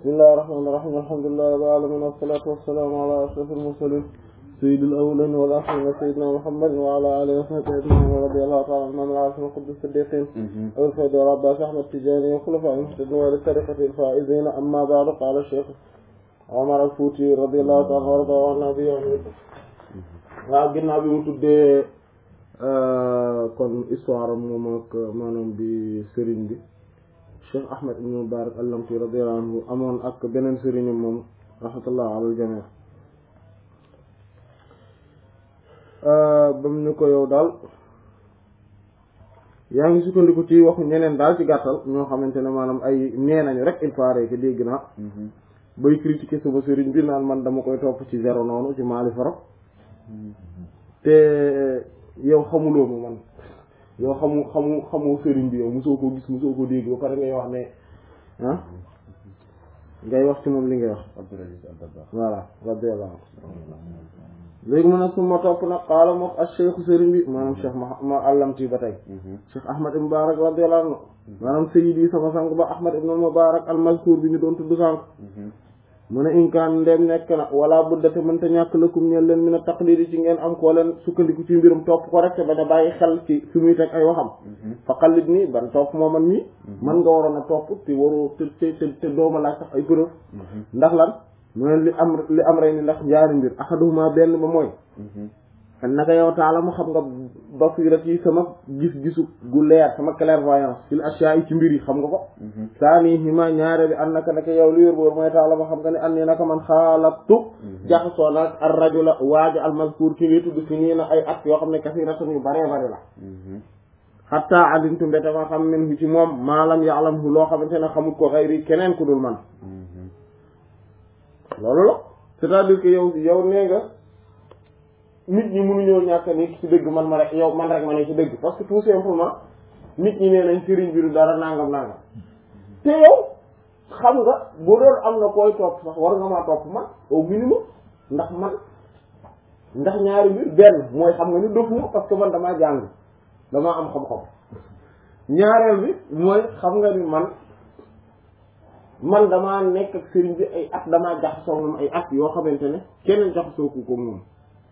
bismillahir rahmanir rahim alhamdulillahi rabbil alamin wassalatu wassalamu ala ashrafil mursalin sayyidil awwalin wal akhirin sayyidina muhammadin wa ala alihi wa sahbihi ajma'in wa radiyallahu ta'ala anhum al-arifin qudus siddiqin abil fayda rabbas ahmad tijani wa khulafa'il muhtadin wa li tariqatil faizin amma ba'du qala shaykh Omar al-Fouti radiyallahu ta'ala warda wa nabi waaw ginnaaw bi mu tuddee kon histoire moom ak maanaam bi sëriñ bi Cheikh Ahmed ibn Mubarak al-Lamti radiyallahu anhu amoon ak beneen sëriñam moom rahmatullah ala al-jami' ba mu ñu ko yow daal yaa ngi sukkandiku ci waxu ñeneen daal ci gàttal ñoo xamante ne maanaam ay nee nañu rek il paraît que dégg naa bay critiquer sama sëriñ bi naan man dama koy topp ci zéro noonu ci maali faro te yow xamuloo ma man yow xamu xamu xamoo sëriñ bi yow mosoo ko gis mosoo ko dégg ba pare ngay wax ne ah ngay wax ci moom li ngay wax voilà radiyallahu léegi mu ne su ma topp nag xaala mook ak cheikhu sëriñ bi maanaam cheikh ma ma àllamti ba tey cheikh ahmad ibn mubarak radiyallahu anhu maanaam sayyidi sama sang ba ahmad ibn mubarak al mazkur bi ñu doon tudd sànq mu ne inkaan ndem nekk na wala buddate mënta ñàkk lëkkum ñeen leen min a taqlidi ci ngeen am koo leen sukkandiku ci mbirum topp ko rek te bañ a bàyyi xel ci fi muy teg ay waxam fa xalit nii ban topp moo man mii man nga waroon a topp te waroo te te te dooma laaj sax ay preuve ndax lan mu ne li am li am rey ni ndax ñaari mbir ahaduhuma benn ba mooy naka yow taala mu xam nga basirat yi sama gis-gisu gu leer sama clairvoyance fil ashiya yi ci mbir yi xam nga ko saa nii hima ñaare bi an naka naka yow li wér boor mooy taala ma xam nga ne an ni naka man xaalatu jaxasoo nag ar rajula waaja al mazkur ki ngi tudd si nii na ay at yoo xam ne kasiratan yu baree bari la hatta alimtu mbete ma xam min ci moom maalam ya'lam hu loo xamante ne xamul ko xayri keneen ku dul man loolu la c'est-à-dire que yow yow nee nga nit ñi mënuñoo ñàkk a nekk ci dëgg man ma rek yow man rek ma ne ci dëgg parce que tout simplement nit ñi nee nañ sëriñ bi du dara nangam nangam te yow xam nga bu doon am na koy topp sax war nga maa topp man au minimum ndax man ndax ñaari mbir benn mooy xam nga ni dofuma parce que man damaa jàng damaa am xam-xam ñaareel bi mooy xam nga ni man man damaa nekk ak sëriñ bi ay at damaa jaxasoo moom ay at yoo xamante ne keneen jaxasoo ku ko moom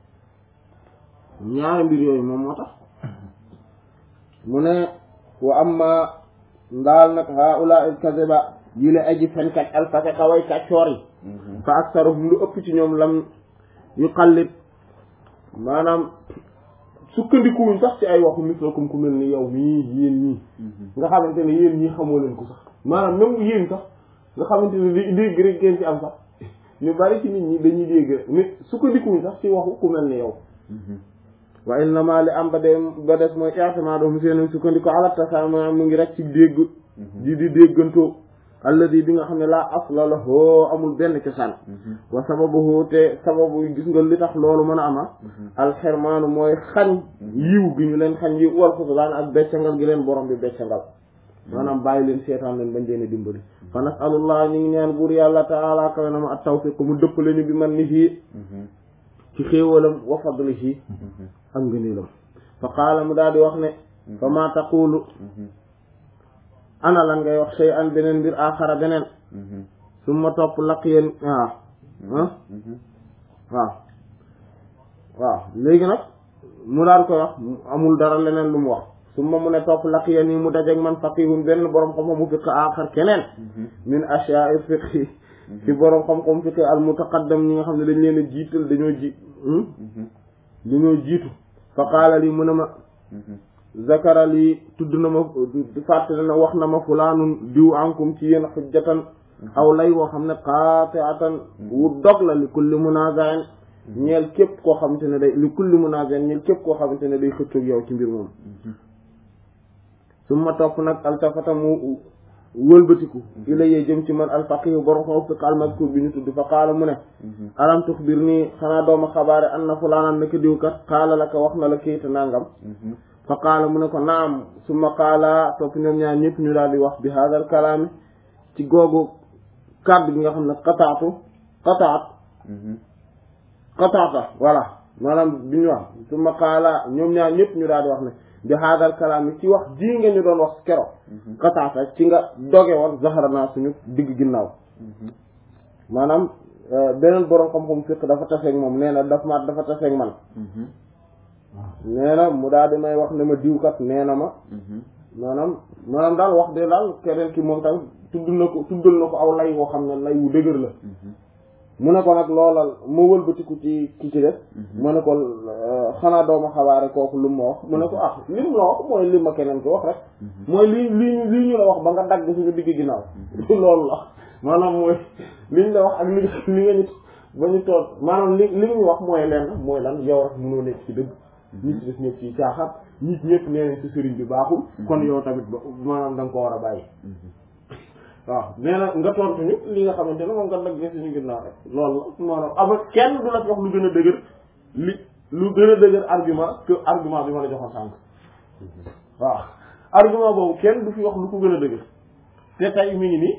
ñaari mbir yooyu moom moo tax mu ne wa amma ndaal nag haula al kadhiba yi la aji fenkat alfase xaway kàccoor yi fa aksaruhum lu ëpp ci ñoom lam yu xallit maanaam sukkandikuwuñ sax ci ay waxu mislakum ku mel ni yow mii yéen ñii nga xamante ne yéen ñii xamoo leen ko sax maanaam même yéen sax nga xamante ne li dégg rek ngeen ci am sax ñu bari ci nit ñi dañuy dégg rek mais sukkandikuwuñ sax ci waxu ku mel ni yow wa innama li am ba de ba des mooy i'timadu mu seen sukkandiku ala tasama mu ngi rek ci dégg di di déggantoo alladi bi nga xam ne laa asla la hoo amul benn cosaan wa sababuhu te sababu gis nga li tax loolu mën a ama alxermaanu mooy xañ yiw gi ñu leen xañ yiw wal xuslaan ak beccangal gi leen borom bi beccangal maanaam bàyyi leen seetaan leen bañ leen a dimbali fa nasalullah ñu ngi ñaan buur yàlla taala kawe na ma at tawfiq mu dëppale ñu bi man ni fii ci xéewalam wa fadlihi ak ngëneelam fa qaala mu daal di wax ne fa ma taqulu ana lan ngay wax shay an beneen mbir axara beneen summa topp laq yéen waaw ah waaw waaw léegi nag mu daal koy wax amul dara leneen lu mu wax summa mu ne topp laq yéen yi mu dajeg man faqihun benn boroom xam-xam mu fiq axar keneen min ashya'i fiqhi ci boroom xam-xam fiqhi al mutaqaddam ñi nga xam ne dañ leen a jiital dañoo ji dañoo jiitu fa qaala lii mu ne ma zakara lii tudd na ma fàttali na wax na ma fulaanun diw ankum ci yéen xujjatan aw lay woo xam ne qaati'atan wu dog la li kulli munaazain ñeel képp koo xamante ne day li kulli munaazain ñeel képp koo xamante ne day xëccoog yow ci mbir moom su ma topp nag altafata mu wëlbatiku ilayee jëm ci man alfaqihu borom xaw fiq almadkur bi ñu tudd fa qaala mu ne alam tuxbir nii xanaa dooma xabaare an na fulaanan naka diw kat qaala la ko wax na la kayita nangam fa qaala mu ne ko naam summa qaala topp ñoom ñaar ñëpp ñu daal di wax bi hadal kalaami ci googu kàddu gi nga xam ne qataatu qataat qataata voilà maanaam bi ñu wax summa qaala ñoom ñaar ñëpp ñu daal di wax ne bi haadal kalaam yi ci wax ji nga ñu doon wax kero xataata ci nga doge woon zahara naa suñu digg ginnaaw maanaam beneen borom xam-xam fiq dafa taseeg moom nee na daf ma dafa taseeg man nee na mu daal di may wax ne ma diwkat nee na ma maanaam maanaam daal wax de daal keneen ki moom tamit tudd na ko tuddal na ko aw lay woo xam ne lay wu dëgër la mu ne ko nag loolal ma wëlbatiku ci ki ci def mu ne ko xanaa dooma xabaare kooku lu ma wax mu ne ko ah li mu la wax mooy li ma keneen ki wax rek mooy lii lii lii ñu la wax ba nga dagg suñu digg ginnaaw loolu la maanaam mooy liñ la wax ak li li nga ñu ba ñu toog maanaam li li ñu wax mooy lenn mooy lan yow rek mënoo nekk ci dëgg ñi ci des ñëpp ci caaxaan ñi ñëpp nee nañ ci sëriñ bi baaxul kon yow tamit ba maanaam da nga ko war a bàyyi waaw nee na nga tontu ñu li nga xamante ne moom nga dagg suñu ginnaaw rek loolu la maanaam ama kenn du la wax lu gën a dëgër li lu gën a dëgër argument que argument bi ma la joxoon sànq waaw argument boobu kenn du fi wax lu ko gën a dëgër te tey mi ngi nii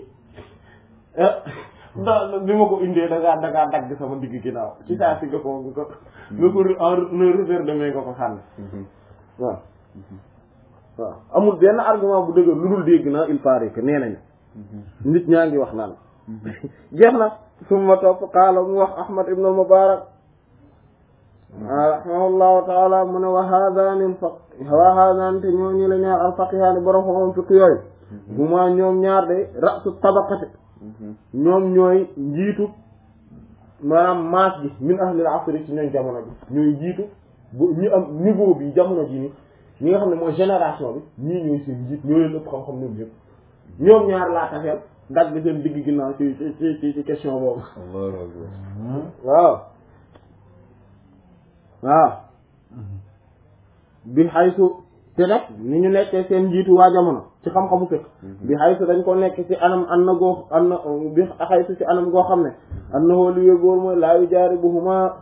da bi ma ko indee da ngaa da ngaa dagg sama digg ginnaaw ci saa si nga ko nga ko nga ko en revers de main nga ko sànni waaw waaw amul benn argument bu dëgër lu dul dégg naa il paraît que nee nañu nit ñaa ngi wax naan jeex na summa topp qaala mu wax ahmad ibn al-mubarak rahimahullahu taala mu ne wa haadaani fa wa haadaani te ñoo ñi la ñaar alfaqihaani borom xam fiq yooyu huma ñoom ñaar de rasu tabaqati ñoom ñooy njiitu maanaam maas gi min ahlil asri ci ñooy jamono bi ñooy njiitu bu ñu am niveau bi jamono ji ni ñi nga xam ne mooy génération bi ñii ñooy seen njiit ñoo leen ëpp xam-xam ñoom ñëpp ñoom ñaar laa tafeel dagg seen digg ginnaaw ci ci ci ci question boobu waaw waaw bi xaysu te nag ni ñu nekkee seen njiitu waa jamono ci xam-xamu fekk bi xaysu dañ ko nekk ci anam an na goo an na bi xaysu ci anam goo xam ne an na xoolu yóbboor mooy laa yu jaari bu huma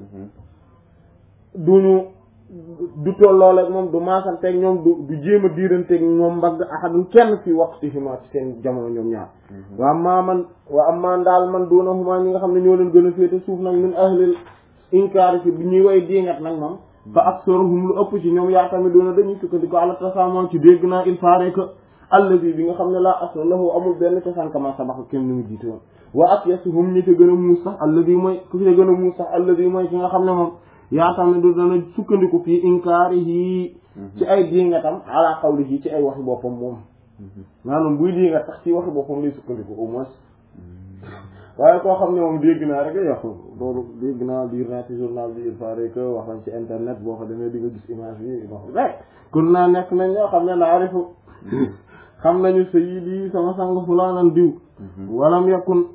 duñu du tolloo ak moom du maasanteeg ñoom du du jéem a diiranteeg ñoom mbagg ahadun kenn fi waqti huma ci seen jamono ñoom ñaar wa amma man wa amma daal man duna huma ñi nga xam ne ñoo leen gën a féete suuf nag min ahlil inkaar ci bi ñuy way diingat nag moom fa aksaruhum lu ëpp ci ñoom yaa tamit doona dañuy sukkandiku ala tasaamoon ci dégg naa il paraît que allazi bi nga xam ne laa asla lahu amul benn cosaan kama sabax kenn ni mu jiite woon wa akyasuhum ñi te gën a muus sax allazi mooy ku te gën a muus sax allazi mooy ki nga xam ne moom yaa tamit du dana sukkandiku fii inkaarihi ci ay diingatam ala qawlihi ci ay waxi boppam moom maanaam buy diingat sax ci waxi boppam lay sukkandiku au moins waaye koo xam ne moom dégg naa rek yox loolu dégg naa lire naa ci journal bi il paraît que wax nañ ci internet boo ko demee di nga gis image bi wax rek kun naa nekk nañ ñoo xam ne naarifu xam nañu sayyidi sama sang fulaanan diw walam yakun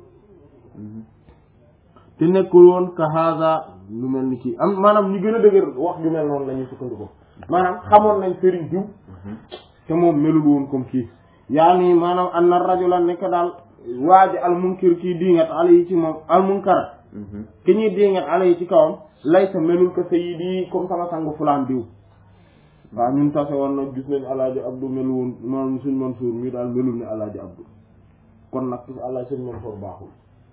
te nekkul woon ka hada lu mel ni kii am maanaam ñu gën a dëgër wax ju mel noonu la ñuy sukkandiku maanaam xamoon nañ sëriñ diw te moom melul woon comme kii yaa nii maanaam an na rajula nekk daal waaji al munkir kii diingat ala yi ci moom al munkara ki ñuy diingat ala yi ci kawam laysa melul ko sayyidi comme sama sangu fulaan diw waaw ñun tase woon nag gis nañ alaaji abdu melu woon maanaam suñ Mansour mii daal melul ne alaaji abdu kon nag ci alaaji suñ Mansour baaxul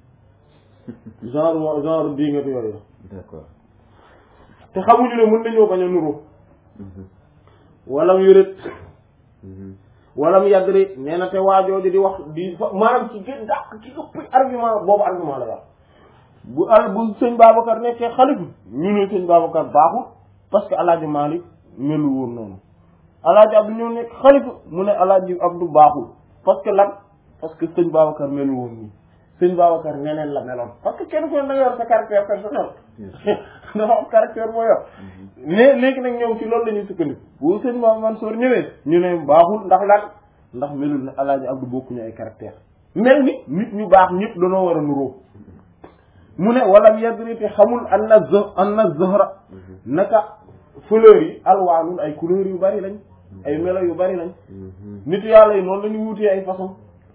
genre genre diingat yooyu d'accord te xamuñu ne mën nañoo bañ a nuru walam yurit walam yadri nee na te waajooju di wax di maanaam ci gën dàq ci ëpp argument boobu argument la yor bu al bu sëñ Babacar nekkee xalifa ñu ne sëñ Babacar baaxul parce que alaaji Malik melu woon noonu alaaji Abdu ñëw nekk xalifa mu ne alaaji Abdu baaxul parce que lan parce que sëñ Babacar melu woon nii sëñ Babacar neneen la meloon parce que kenn ko da nga yor sa caractère personnel dafa am caractère boo yor mais léegi nag ñoom ci loolu la ñuy sukkandiku bu sëñ Maam Mansour ñëwee ñu ne baaxul ndax lan ndax melul ne alaaji Abdu bokkuñu ay caractère mel ni nit ñu baax ñëpp dañoo war a nuróo mu ne walam yadri te xamul anna z anna zahra naka fleurs yi alwaanul ay couleurs yu bari lañ ay melo yu bari lañ nit yàlla yi noonu la ñu wutee ay façon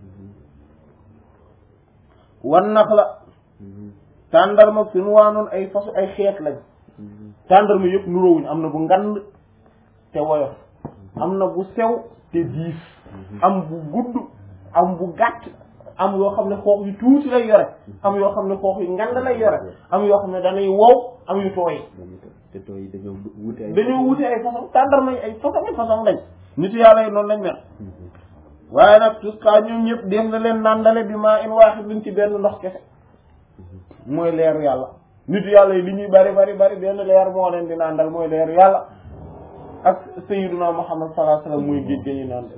wan nax la tàndarma suñu waanoon ay façon ay xeet lañ tàndarma yëpp nuróowuñ am na bu ngand te woyof am na bu sew te diis am bu gudd am bu gàtt am yoo xam ne xoox yu tuuti lay yore am yoo xam ne xoox yu ngand lay yore am yoo xam ne dañuy wow am yu tooy te tooy dañoo wute ay dañoo wute ay façon tàndarma yi ay façon ay façon lañ nitu yàlla yi noonu lañ mel waaye nag tuskaa ñoom ñëpp dem na leen nàndale bi maa in waaxit luñ ci benn ndox kese mooy leeru yàlla nitu yàlla yi li ñuy bari bari bari benn leer moo leen di nàndal mooy leeru yàlla ak sayyiduna muhammad sallallahu alayhi wasallam muy géej ga ñu nàndal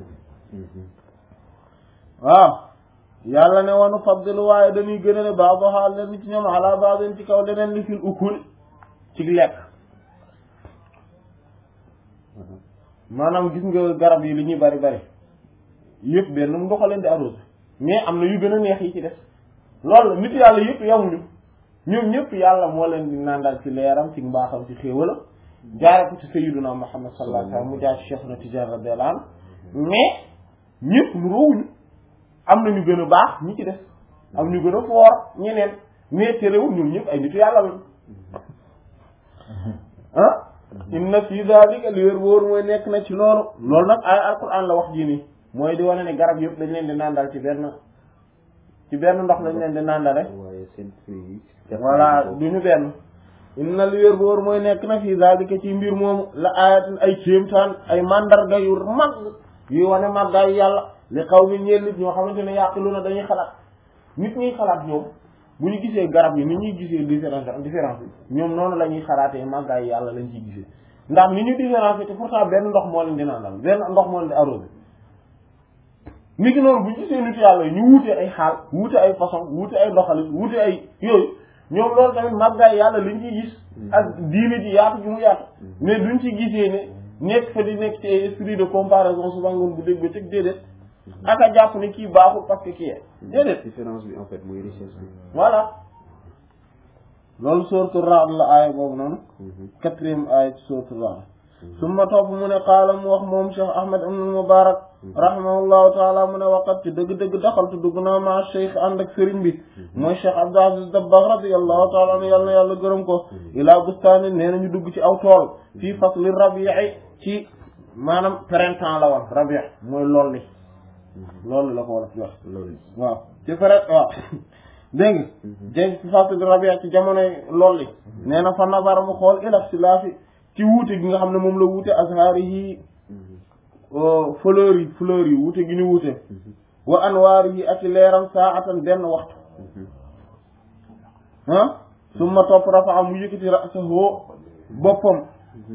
waaw yàlla ne wanu faddilu waaye dañuy gën a ne baadoha leen ci ñoom ala baadin ci kaw leneen li fil ukul ci lekk maanaam gis nga garab yi li ñuy bari bari yëpp benn mu ndox leen di arrosé mais am na yu gën a neex yi ci def loolu la nit yàlla yëpp yamuñu ñoom ñëpp yàlla moo leen di nandal ci leeram ci mbaaxam ci xéewala jaare ko ci sayyiduna muhammad sallallahu alayhi wasallam mu jaar ci cheikh na tijar radiyallahu anhu mais ñëpp nu roowuñu am na ñu gën a baax ñi ci def am ñu gën a foor ñeneen mais terewul ñoom ñëpp ay nitu yàlla lañ ah inna fi dhalika li wér wóor mooy nekk na ci loolu loolu nag ay alquran la wax ji nii mooy di wane ne garab yëpp dañ leen di nandal ci benn ci benn ndox lañ leen di nandal rek waaye seen fruit yi voilà du ñu benn inna li wér wóor mooy nekk na fi dhalika ci mbir moomu la ayatin ay kéemtaan ay mandarga yu mag yuy wane màggaayu yàlla li xaw mi ñeel nit ñoo xamante ne yàqilu na dañuy xalaat nit ñuy xalaat ñoom bu ñu gisee garab yi ni ñuy gisee différence différence bi ñoom noonu la ñuy xalaatee màggaayu yàlla lañ ciy gisee ndax ni ñu différencier te pourtant benn ndox moo leen di nandal benn ndox moo leen di arrosé ni ki noonu bu ñu gisee nit yàlla yi ñu wuute ay xaal wuute ay façon wuute ay doxalin wuute ay yooyu ñoom loolu tamit màggaayu yàlla lañ ciy gis ak diine ji yaatu ji mu yaatu mais duñ ci gisee ne nekk fa di nekk ci esprit de comparaison souvent ngoon bu dégg ba teg déedéet ak a jàpp ne kii baaxul parce que kii déedéet différence bi en fait mooy richesse bi voilà loolu sourate Ra'd la aaya boobu noonu quatrième aaya ci sourate Ra'd summa topp mu ne qaala mu wax moom Cheikh Ahmad ibn Mubarak rahimahullahu taala mu ne waqat ci dëgg-dëgg daxaltu dugg naa ma cheikh ànd ak sëriñ bi mooy Cheikh Abdou Aziz Dabakh radiyallahu taala anhu yàlla na yàlla gërëm ko ilaa bustaani nee na ñu dugg ci aw tool fii fasli rabi'i ci maanaam printemps la woon rabi' mooy lool li loolu la ko war a wax loolu waaw ci pare waaw dégg nga dégg ci fasli rabi' ci jamonoy lool li nee na fa nazara mu xool ila ixtilaafi ci wuute gi nga xam ne moom la wuute azhaari yi fleurs yi fleurs yi wuute gi ñu wuute wa anwaar yi ak leeram saatan benn waxtu ah summa topp rafa mu yëkkati ra'sahu boppam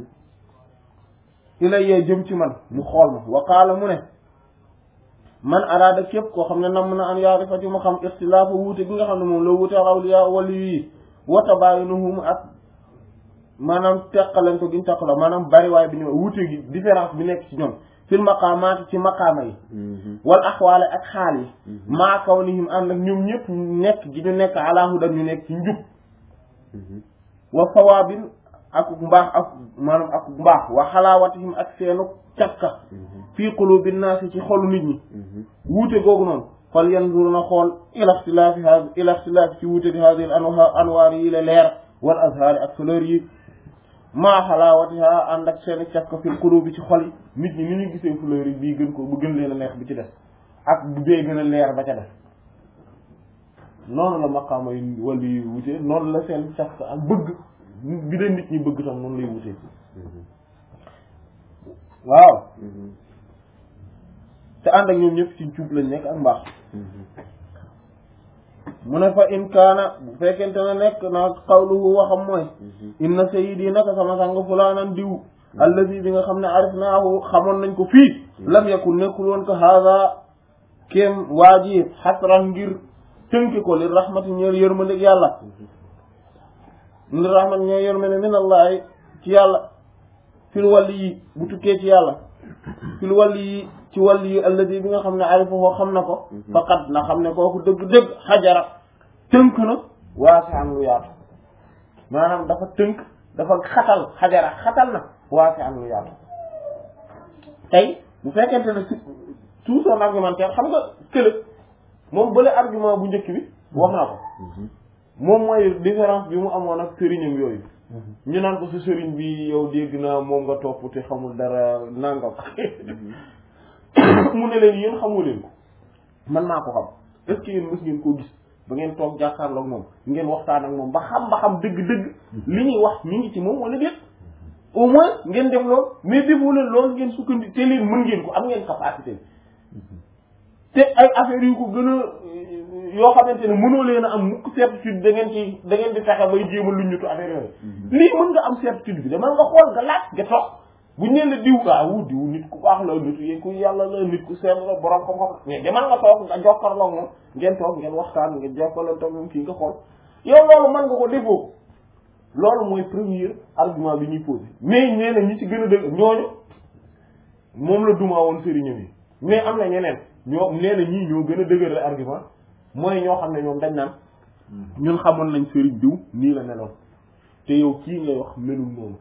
ilayya jëm ci man mu xool ma wa qaala mu ne man araada képp koo xam ne nam na an yaarifa ci mu xam ixtilaafa wuute gi nga xam ne moom la wuute awliya wali yi wa tabaayunuhum ak maanaam teqaleen ko giñ teqaloo maanaam bariwaay bi ñu wuute gi différence bi nekk ci ñoom fil maqaamaati ci maqaama yi wal axwaale ak xaal yi maa kawnihim ànd ak ñoom ñëpp nekk gi ñu nekk ala hudan ñu nekk ci njub wa sawaabin ak mbaax ak maanaam ak mbaax wa xalaawatihim ak seenu cakka fii qulubi naasi ci xolu nit ñi wuute googu noonu fal yanzur na xool ila ixtilaafi ha ila ixtilaafi ci wuute di hadihi al anwaar yi la leer wal azhaari ak fleur yi maa xalaawatiha ànd ak seen cafka fil qulubi ci xol yi nit ñi ni ñu gisee fleur yi bii gën ko bu gën leen a neex bi ci def ak bu bee gën a leer ba ca def noonu la maqaama yi wala yi wutee noonu la seen cafka ak bëgg bi leen nit ñi bëgg tam noonu lay wutee waaw te ànd ak ñoom ñëpp ci cuub lañ nekk ak mbaax mu ne fa in kaana bu fekkente ne nekk na qawluhu waxam mooy inna sayyidi naka sama sang fulaanan diw allazi bi nga xam ne arifnaahu xamoon nañ ko fii lam yakun nekkul woon ko haada kéem waa ji xasran ngir tënki ko li rahmati ñeel yërmande yàlla li rahmati ñeel yërmande min allahi ci yàlla fil wàlli yi bu tukkee ci yàlla fil wàlli yi ci wàll yi alladi bi nga xam ne arifahu xam na ko faqat na xam ne kooku dëgg-dëgg xajara tënk na waasi am lu yaatu maanaam dafa tënk dafa xatal xajara xatal na waasi am lu yaatu tey bu fekkente ne tout son argumentaire xam nga kële moom bële argument bu njëkk bi wax na ko moom mooy différence bi mu amoon ak sëriñam yooyu ñu naan ko sa sëriñ bi yow dégg naa moom nga topp te xamul dara nangam mu ne leen yéen xamu leen ko man maa ko xam est ce que yéen mës ngeen koo gis ba ngeen toog jàkkaarloog moom ngeen waxtaan ak moom ba xam ba xam dëgg-dëgg li ñuy wax mi ngi ci moom wala déet au moins ngeen def loolu mais defu leen loolu ngeen sukkandi te leen mën ngeen ko am ngeen capacité te ay affaires yu ko gën a yoo xamante ne mënoo leen a am mukk certitude da ngeen ci da ngeen di fexe bay jéem a luññutu affaire yooyu lii mën nga am certitude bi demal nga xool nga laaj nga toog buñ nee la diw kaa wu diw nit ku baax la nit yi ku yàlla la nit ku seet la borom xam-xam mais demal nga toog nga jokkarloo moom ngeen toog ngeen waxtaan ngeen jokkaloo toog moom kii nga xool yow loolu mën nga ko defoo loolu mooy premier argument bi ñuy posé mais nee na ñi ci gën a dëgg ñooñu moom la duma woon sëriñam yi mais am na ñeneen ñoo nee na ñii ñoo gën a dëgër la argument mooy ñoo xam ne ñoom dañ naan ñun xamoon nañ sëriñ diw nii la meloon te yow kii ngay wax melul noonu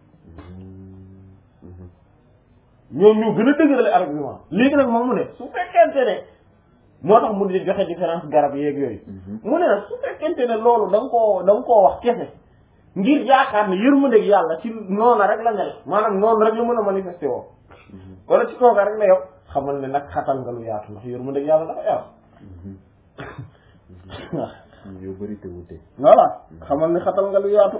ñoom ñoo gën a dëgërale argument léegi nag moom mu ne su fekkente ne moo tax mu di joxe différence garab yeeg yooyu mu ne nag su fekkente ne loolu da nga koo da nga koo wax kese ngir yaakaar ne yërmandeeg yàlla ci noonu rek la mel maanaam noonu rek la mën a manifesté woo wala ci kooka rek la yow xamal ne nag xatal nga lu yaatu ndax yërmandeeg yàlla dafa yaatu yow bëri te wute voilà xamal ne xatal nga lu yaatu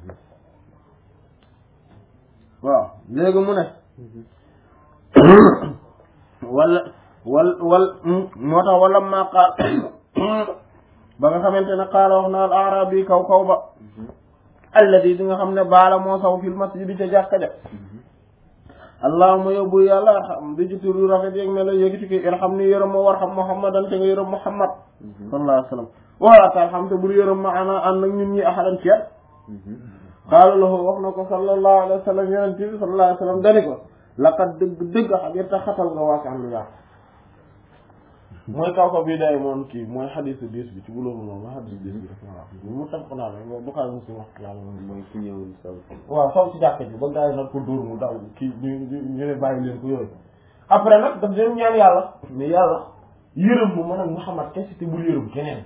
waaw léegi mu ne wala wal wal moo tax wala maa qaal ba nga xamante ne qaala wax na al arabi kaw kaw ba alladi di nga xam ne baala moo saw fil masjid ca jàkka ja allahuma yóbbu yàlla arham di ci turu rafet yeeg melo yéegi ci irham ni yërëm ma warham muhammadan te nga yërëm muhammad sallallahu alayhi wa sallam wala tarham te bul yërëm ma ana ànd ak ñun ñi ahadan ci qaala lahu wax na ko sallallahu alayhi wa sallam yonent bi sallallahu alayhi wa sallam dani ko laqad dëgg dëgg xabir ta xatal nga waasi am lu yaatu mooy kaw ko bii day moom kii mooy xadisu diis bi ci bulóobu moom mooy xadisu diis bi dafa wax mu tax ko naa la Buxaari Muslim wax yàlla mooy ku ñëwoon saw waaw saw ci jàkka ji ba gars yi nag ko dóor mu daw kii ñu ñu ne bàyyi leen ko yooyu après nag daf leen ñaan yàlla mais yàlla yërëm mu mën a Muhammad kese te bul yërëm keneen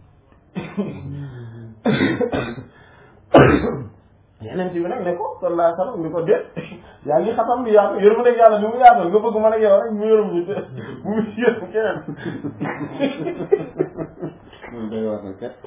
yeneen ci bi nag ne ko sallallahu alayhi wa sallam ni ko déet yaa ngi xatam bi yaatu yërëm rek yàlla ni mu yaatal nga bëgg mën ak yow rek mu yërëm ñu te bu mu yërëm keneen moom day wax na kat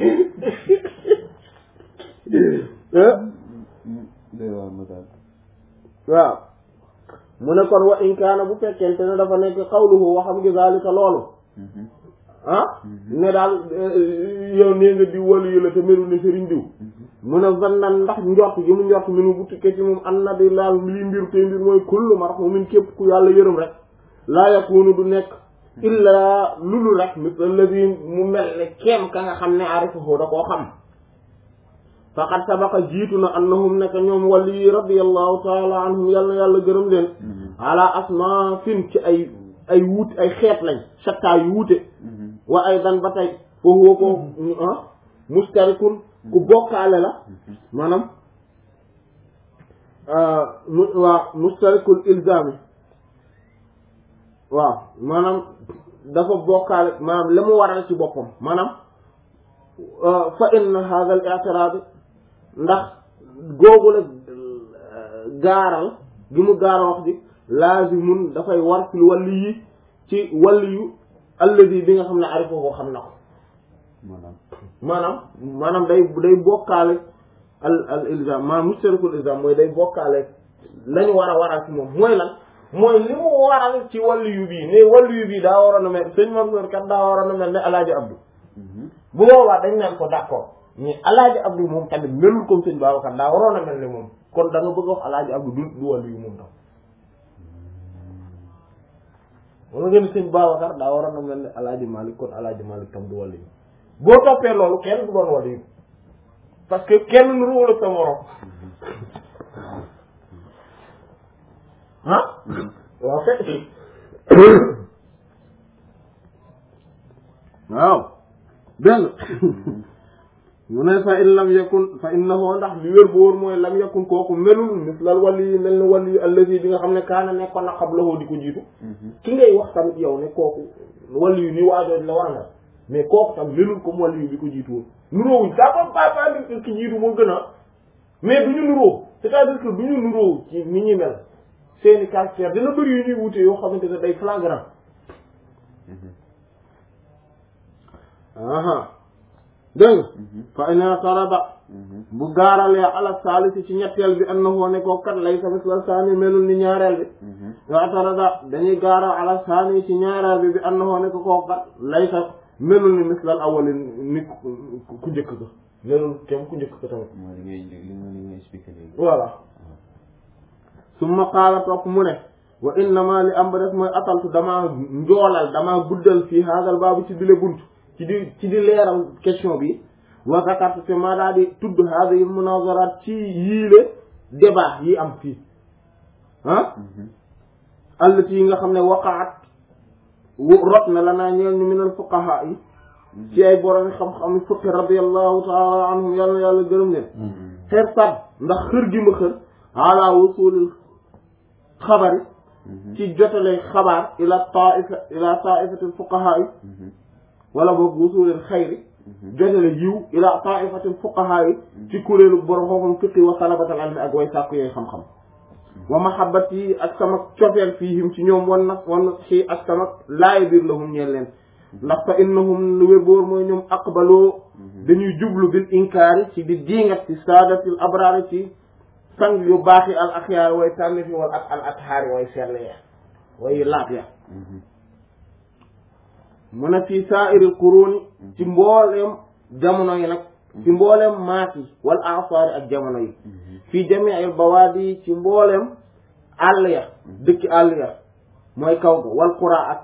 day wax na daal waaw mu ne kon wa in kaana bu fekkente ne dafa nekk xawluhu waxam gi zalika loolu ah ne daal yow nee nga di walu yu la te melu ne sëriñ diw mu ne zannan ndax njort gi mu njort minu bu tukkee ci moom an na di laal lii mbir te mbir mooy kullu marhumin képp ku yàlla yërëm rek laa yakunu du nekk illa lulu rek misla alladi mu mel ne keem ka nga xam ne arifahu da koo xam faqad sabaqa jiitu na annahum nekk ñoom wali radiyallahu taala anhum yàlla yàlla gërëm leen ala asma fin ci ay ay wuute ay xeet lañ sakkaa yu wuute wa ay dan ba tey foofu ko mustarikun ku bokkaale la maanaam mu waa mustarikul ilzami waaw maanaam dafa bokkaale maanaam la mu waral ci boppam maanaam fa inna hadha al i'tirad ndax googu la gaaral gi mu gaaral wax ji laazimun dafay war fil wàlli yi ci wàlli yu alladi bi nga xam ne arifa koo xam na ko maanaam maanaam maanaam day day bokkaale al al ilzam maanaam mustarikul ilzam mooy day bokkaale lañu war a waral ci moom mooy lan mooy li mu waral ci wàllu yu bii ne wàllu yu bii daa waroon a mel sëñ Mansour kat daa waroon a mel ne alaaji Abdou bu boobaa dañ naan ko d'accord mais alaaji Abdou moom tamit melul comme sëñ Babacar daa waroon a mel ne moom kon da nga bëgg wax alaaji Abdou du du wàllu yu moom tam wala nga ni sëñ Babacar daa waroon a mel ne alaaji Malick kon alaaji Malick tam du wàllu yu boo toppee loolu kenn du doon wàllu yu parce que kenn nuruwul ak sa morom ah waaw fekk waaw dégg mu ne fa in lam yakun fa innahu ndax li wér bu wóor mooy lam yakun kooku melul mislal wali yi mel ni wali yi allazi bi nga xam ne kaana nekkoon na qablahu di ko jiitu ki ngay wax tamit yow ne kooku wali yu ni waajooj la war nga mais kooku tam melul comme wali yu bi ko jiitu woon nuróowuñ ça peut pas pas dire ki jiitu moo gën a mais du ñu nuróo c'est-à-dire que du ñu nuróo ci ni ñuy mel seeni caractère dina bëri yu ñuy wute yoo xamante ne day flagrant aha dégg nga fa ina tarada bu gaaralee ala saalisi ci ñetteel bi annahu ne ko kat lay sa misla saani melul ni ñaareel bi wa tarada dañuy gaaral ala saani ci ñaareel bi bi annahu ne ko koo kat lay sa melul ni mislal awali ni ku ku njëkk ko melul kem ku njëkk ko tamit mooy li ngay li nga li ngay expliqué léegi voilà summa qaala topp mu ne wa innama li am ba def mooy ataltu damaa njoolal damaa guddal fii haadal baabu ci bile bunt ci di ci di leeral question bi wa zakartu te maa daa di tudd haadihi munazaraat ci yiile débat yi am fii ah allati yi nga xam ne waqaat wu rot na lanaa ñeel ñu minal fuqahaa yi ci ay borom xam-xam fiqh radiyallahu taala anhum yàlla yàlla gërëm leen xeer sat ndax xër gi ma xër ala wusulil xabari ci jotale xabaar ila taifa ila taifatil fuqahaa yi wala boog wusulil xayri jotale yiw ila taifatil fuqahaa yi ci kuréelu borom xam-xam fiqi wa talabatal ilmi ak way sàkku yooyu xam-xam wa mahabbat yi ak sama cofeel fiihim ci ñoom wan na wan na xii ak sama laay biir lahum ñeel leen ndax fa innahum lu wér boor mooy ñoom aqbaloo dañuy jublu bil inkaari ci di diingat ci saadatil abraari ci sang yu baax yi al axyaar way tànn fi wal ak al athaari way sell ya way laab ya mu ne fii saairil quruni ci mbooleem jamono yi nag ci mbooleem maat yi wal asaari ak jamono yi fii jamiil bawaadi ci mbooleem àll ya dëkki àll ya mooy kaw ga wal qura ak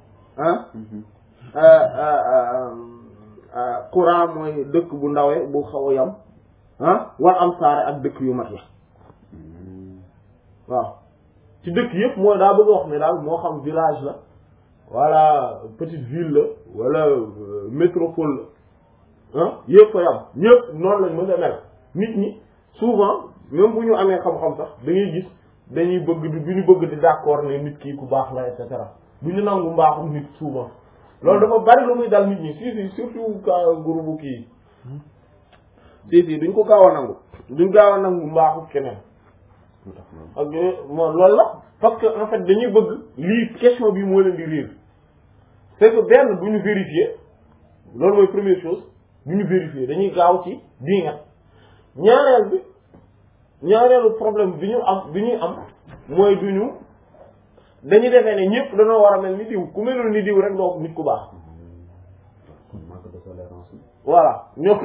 ah qura mooy dëkk bu ndawe bu xaw a yam ah wal amsaare ak dëkk yu mat ya waaw ci dëkk yëpp mooy daa bëgg a wax ne daal moo xam village la wala petite ville la wala métropole la ah yëpp fa yam ñëpp noonu lañ mën a mel nit ñi souvent même bu ñu amee xam-xam sax da ngay gis dañuy bëgg di du ñu bëgg di d'accord ne nit kii ku baax la et cetera du ñu nangu mbaaxum nit souvent loolu dafa bari lu muy dal nit ñi si si surtout ka groupe kii si si duñ ko gaaw a nangu duñ gaaw a nangu mbaaxu keneen ak moo loolu la parce que en fait dañuy bëgg lii question bi moo leen di réer c'est que benn bu ñu vérifier loolu mooy première chose bu ñu vérifier dañuy gaaw ci bii nga ñaareel bi ñaareelu problème bi ñu am bi ñuy am mooy du ñu dañu defee ne ñëpp dañoo war a mel ni diw ku melul ni diw rek doo nit ku baax kon manque de tolérance la. voilà ñoom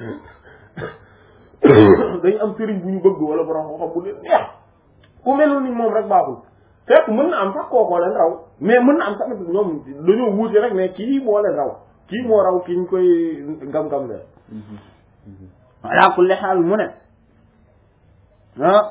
dañu am sëriñ bu ñu bëgg wala borom xam-xam bu leen neex ku melul ni moom rek baaxul fekk mën na am sax kookoo leen raw mais mën na am tamit ñoom dañoo wuute rek mais kii moo leen raw kii moo raw ki ñu koy ngam-ngam leen ala kulli xaal mu ne ah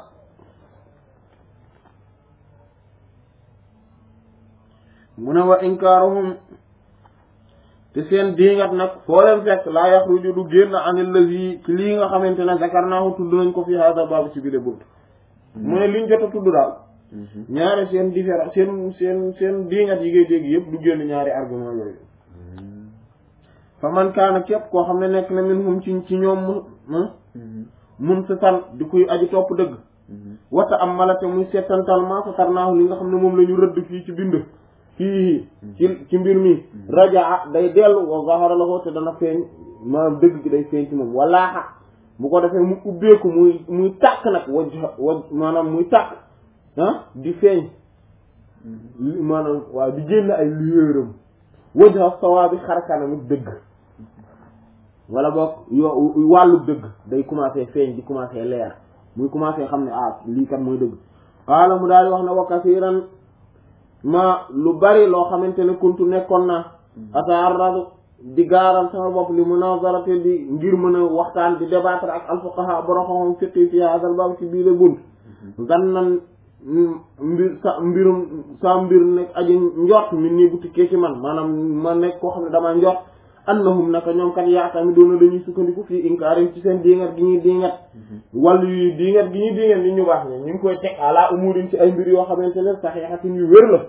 mu ne wa inkaaruhum te seen diingat nag foo leen fekk laa yaxruju du génn anil lazi ci lii nga xamante ne zakarnaahu tudd nañ ko fi hada baabu ci biir bunt mu ne liñ jot a tudd daal ñaari seen différence seen seen seen diingat yi ngay dégg yëpp du génn ñaari argument yooyu fa man kaana képp koo xam ne nekk na min hum ci ci ñoom mu mun si fan di kuy aji topp dëgg wata am malate muy settantal maa satarnaahu li nga xam ne moom la ñu rëdd fii ci bind fii ci ci mbir mi rajaa day dellu wa zahara la ko te dana feeñ maanaam dëgg gi day feeñ ci moom walaaxa bu ko defee mu ubbeeku muy muy tàkk nag waj waj maanaam muy tàkk ah di feeñ maanaam waaw di génn ay lueuram wajha sawaabi xarkanam dëgg wala boog yo wàllu dëgg day commencé feeñ di commencé leer muy commencé xam ne ah lii kat mooy dëgg xaala mu daal di wax ne wa kasiran ma lu bari loo xamante ne kuntu nekkoon na ataarradu di gaaral sama bopp li munazarate di ngir mën a waxtaan di débattre ak alfuqaha borom xam fiqi fi hadal bab ci biir bunt zannan mbir sa mbirum sa mbir nekk aji njort mi nii bu tukkee ci man maanaam ma nekk koo xam ne damaa njort annahum naka ñoom kat yaatami doona dañuy sukkandiku fii inkaari ci seen diingat gi ñuy diingat wàllu yu diingat gi ñuy diingat ni ñu baax ne ñu ngi koy teg ala umurin ci ay mbir yoo xamante ne saxiixatin yu wér la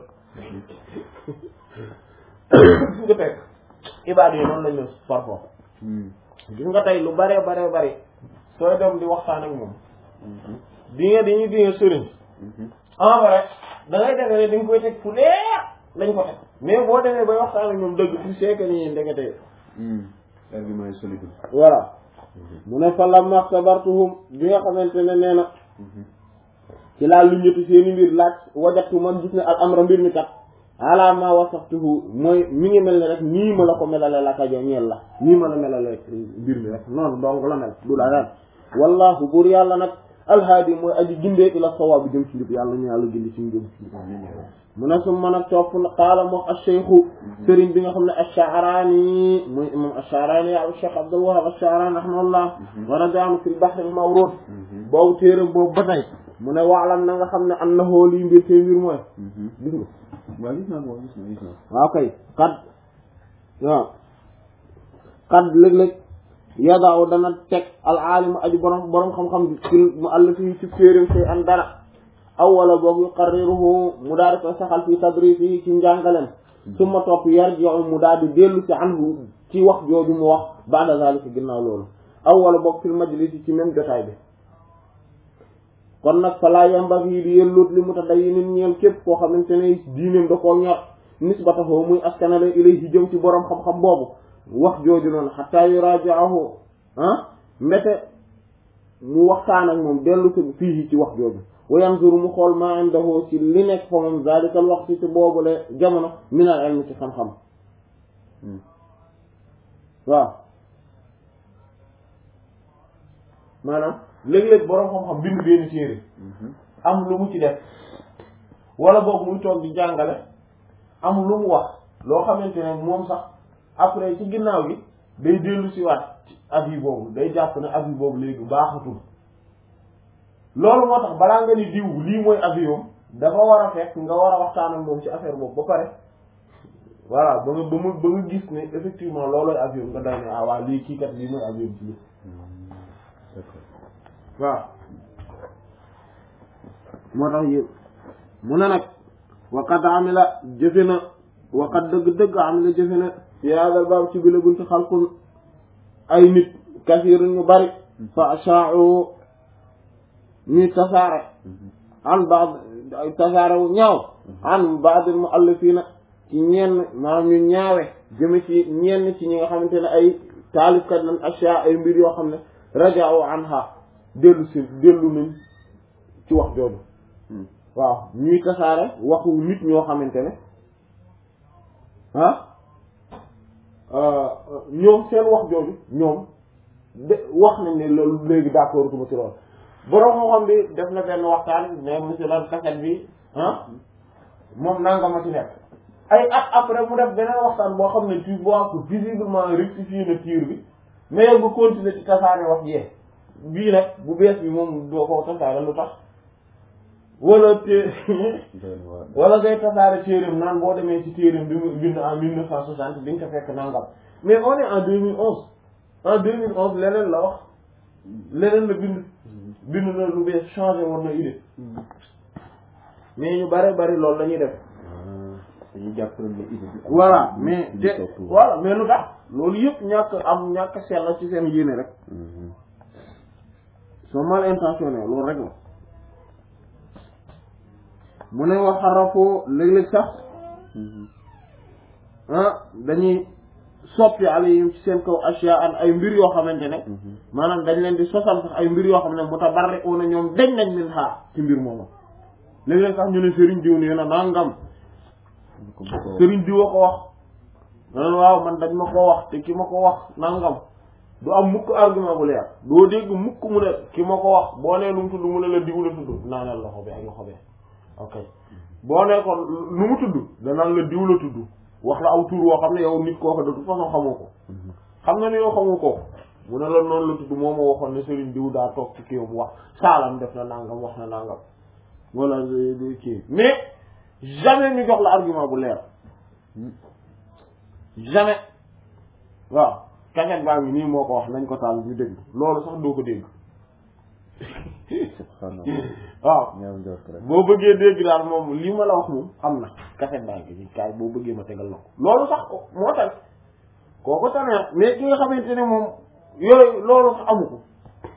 gis nga teg ibaad yi noonu lañu parfois gis nga tey lu bare bare bare sooy dem di waxtaan ak moom diingat yi ñuy diingat sëriñ en vrai da ngay defee ne dañ koy teg fu leer lañ ko teg mais boo demee bay waxtaan ak ñoom dëgg tu sais que ni ndekete argument yi solide voilà mu ne fa lamma axtabartuhum bi nga xamante ne nee na ci laa lu ñëtu seeni mbir laaj wajatu man gis ne al amra mbir mi kat ala ma wasaftuhu mooy mi ngi mel ne rek nii ma la ko melale la kajo ñeel la nii ma la melale rek mbir mi rek noonu donc la mel du la ren wallahu buur yàlla nag alhaadi mooy aji gindee ila sawaab bi jëm ci njub yàlla ñu yàlla gindi ci njub mu ne su mën a topp qaala moom acheikhu sëriñ bi nga xam ne achaarani muy imam achaarani ya cheikh abdul wahab achaarani rahimahullah wa radianu fi lbahr al mawrud boobu téere boobu ba tey mu ne waalam na nga xam ne an na hoo lii mbir tey mbir mooy gis nga waaw gis naa ko gis naa gis naa waaw kay xat waaw xat léeg-léeg yadaaw dana teg al aalimu aji borom borom xam-xam bi fil mu àll fii ci téeréem say an dara aw wala boog yuqarriruhu mu daal di koy saxal fii tadrisi ci njàngaleem summa topp yarji'u mu daal di dellu si anhu ci wax jooju mu wax ba'da zalika ginnaaw loolu aw wala boog fil majlisi ci même jotaay bi kon nag fa laa yambaghi di yellut li mutadayyinin ñeel képp koo xamante ne diineem da koo ñor nisbatahu muy askanale ilayhi jëm ci borom xam-xam boobu wax jooju noonu hatta yuraji'ahu ah mbete mu waxtaan ak moom dellu si fii ci wax jooju wa yanzuru mu xool ma indahu ci li nekk fa moom zalikal waxtu ci boobule jamono min al ilmi ci xam-xam waaw maanaam léeg-léeg boroom xam-xam bind benn téere am lu mu ci def wala boog muy toog di jàngale am lu mu wax loo xamante ne moom sax après ci ginnaaw gi day dellu si waat ci avis boobu day jàpp ne avis boobu léegi baaxatul loolu moo tax balaa nga ni diw lii mooy avion dafa war a fekk nga war a waxtaan ak moom ci affaire boobu ba pare voilà ba nga ba mu ba nga gis ne effectivement loolooy avion nga day ne ah waa lii kii kat lii mooy avion ci lii waaw moo tax yëpp mu ne nag waqad amila jëfe na waqad dëgg-dëgg amila jëfe na fi hadal baab ci bila bunti xalqun ay nit kasiirun ñu bari fa asha'u ñuy tasaare an baad tasaare wu ñaaw an baadil muallifina ci ñenn maanaam ñu ñaawe jëme ci ñenn ci ñi nga xamante ne ay taalifkat lañ asha ay mbir yoo xam ne raja'u anha dellu si dellu nañ ci wax jooju waaw ñuy tasaare waxu nit ñoo xamante ne ah ñoom seen wax jooju ñoom de wax nañ ne loolu léegi d'accord tuma ci loolu borom xam-xam bi def na benn waxtaan mais monsieur lan kaset bi ah moom nanga ma ci nekk ay at après mu def beneen waxtaan boo xam ne tu vois que visiblement rectifier na tir bi mais yow nga continuer ci tasaare wax jee bii nag bu bees bi moom doo ko tasaare lu tax wala té wala ngay tasaare téeréem naan boo demee ci téeréem bi mu bind en mille neuf cent soixante di nga ko fekk nangam mais on est en deux mille onze en deux mille onze leneen la wax leneen la bind bind na lu bees changé woon na idée mais ñu bare bari loolu la ñuy def dañuy jàpp ne idée bi voilà mais te voilà mais lu tax loolu yëpp ñàkk am ñàkk sell ci seen yéene rek sont mal intentionnés loolu rek la mu ne wax xarafoo léeg-léeg sax ah dañuy soppi alayhim ci seen kaw asya an ay mbir yoo xamante ne maanaam dañ leen di sosal sax ay mbir yoo xam ne mutabarri'una ñoom dañ nañ min xaar ci mbir moomu léeg-léeg sax ñu ne sëriñ diw nee na nangam sëriñ diw a ko wax man waaw man dañ ma ko wax te ki ma ko wax nangam du am mukk argument bu leer doo dégg mukk mu ne ki ma ko wax boo nee lu mu tudd mu ne la diw la tudd naanal loxo bi ak loxo bi ok boo nee ko nu mu tudd danaan la diw la tudd wax la aw tur woo xam ne yow nit koo ko de toute façon xamoo ko xam nga ne yow xamoo ko mu ne la noonu la tudd moo ma waxoon ne Serigne diw daa toog ci kii mu wax saalam def na nangam wax na nangam wala kii mais jamais ñu jox la argument bu leer jamais waaw kaset baa ngi nii moo ko wax nañ ko taal ñu dégg loolu sax doo ko dégg waaw boo bëggee dégg daal moom lii ma la wax moom am na kaset baa ngi nii kaay boo bëggee ma tegal la ko loolu sax moo tax kooku tamit mais ki nga xamante ne moom yooyu loolu sax amu ko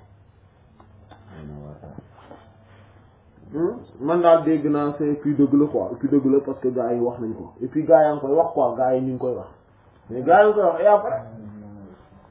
man daal dégg naa c'est puis dëgg la quoi puis dëgg la parce que gars yi wax nañ ko et puis gars yaa ngi koy wax quoi gars yi ñu ngi koy wax mais gars yi ngi koy wax et après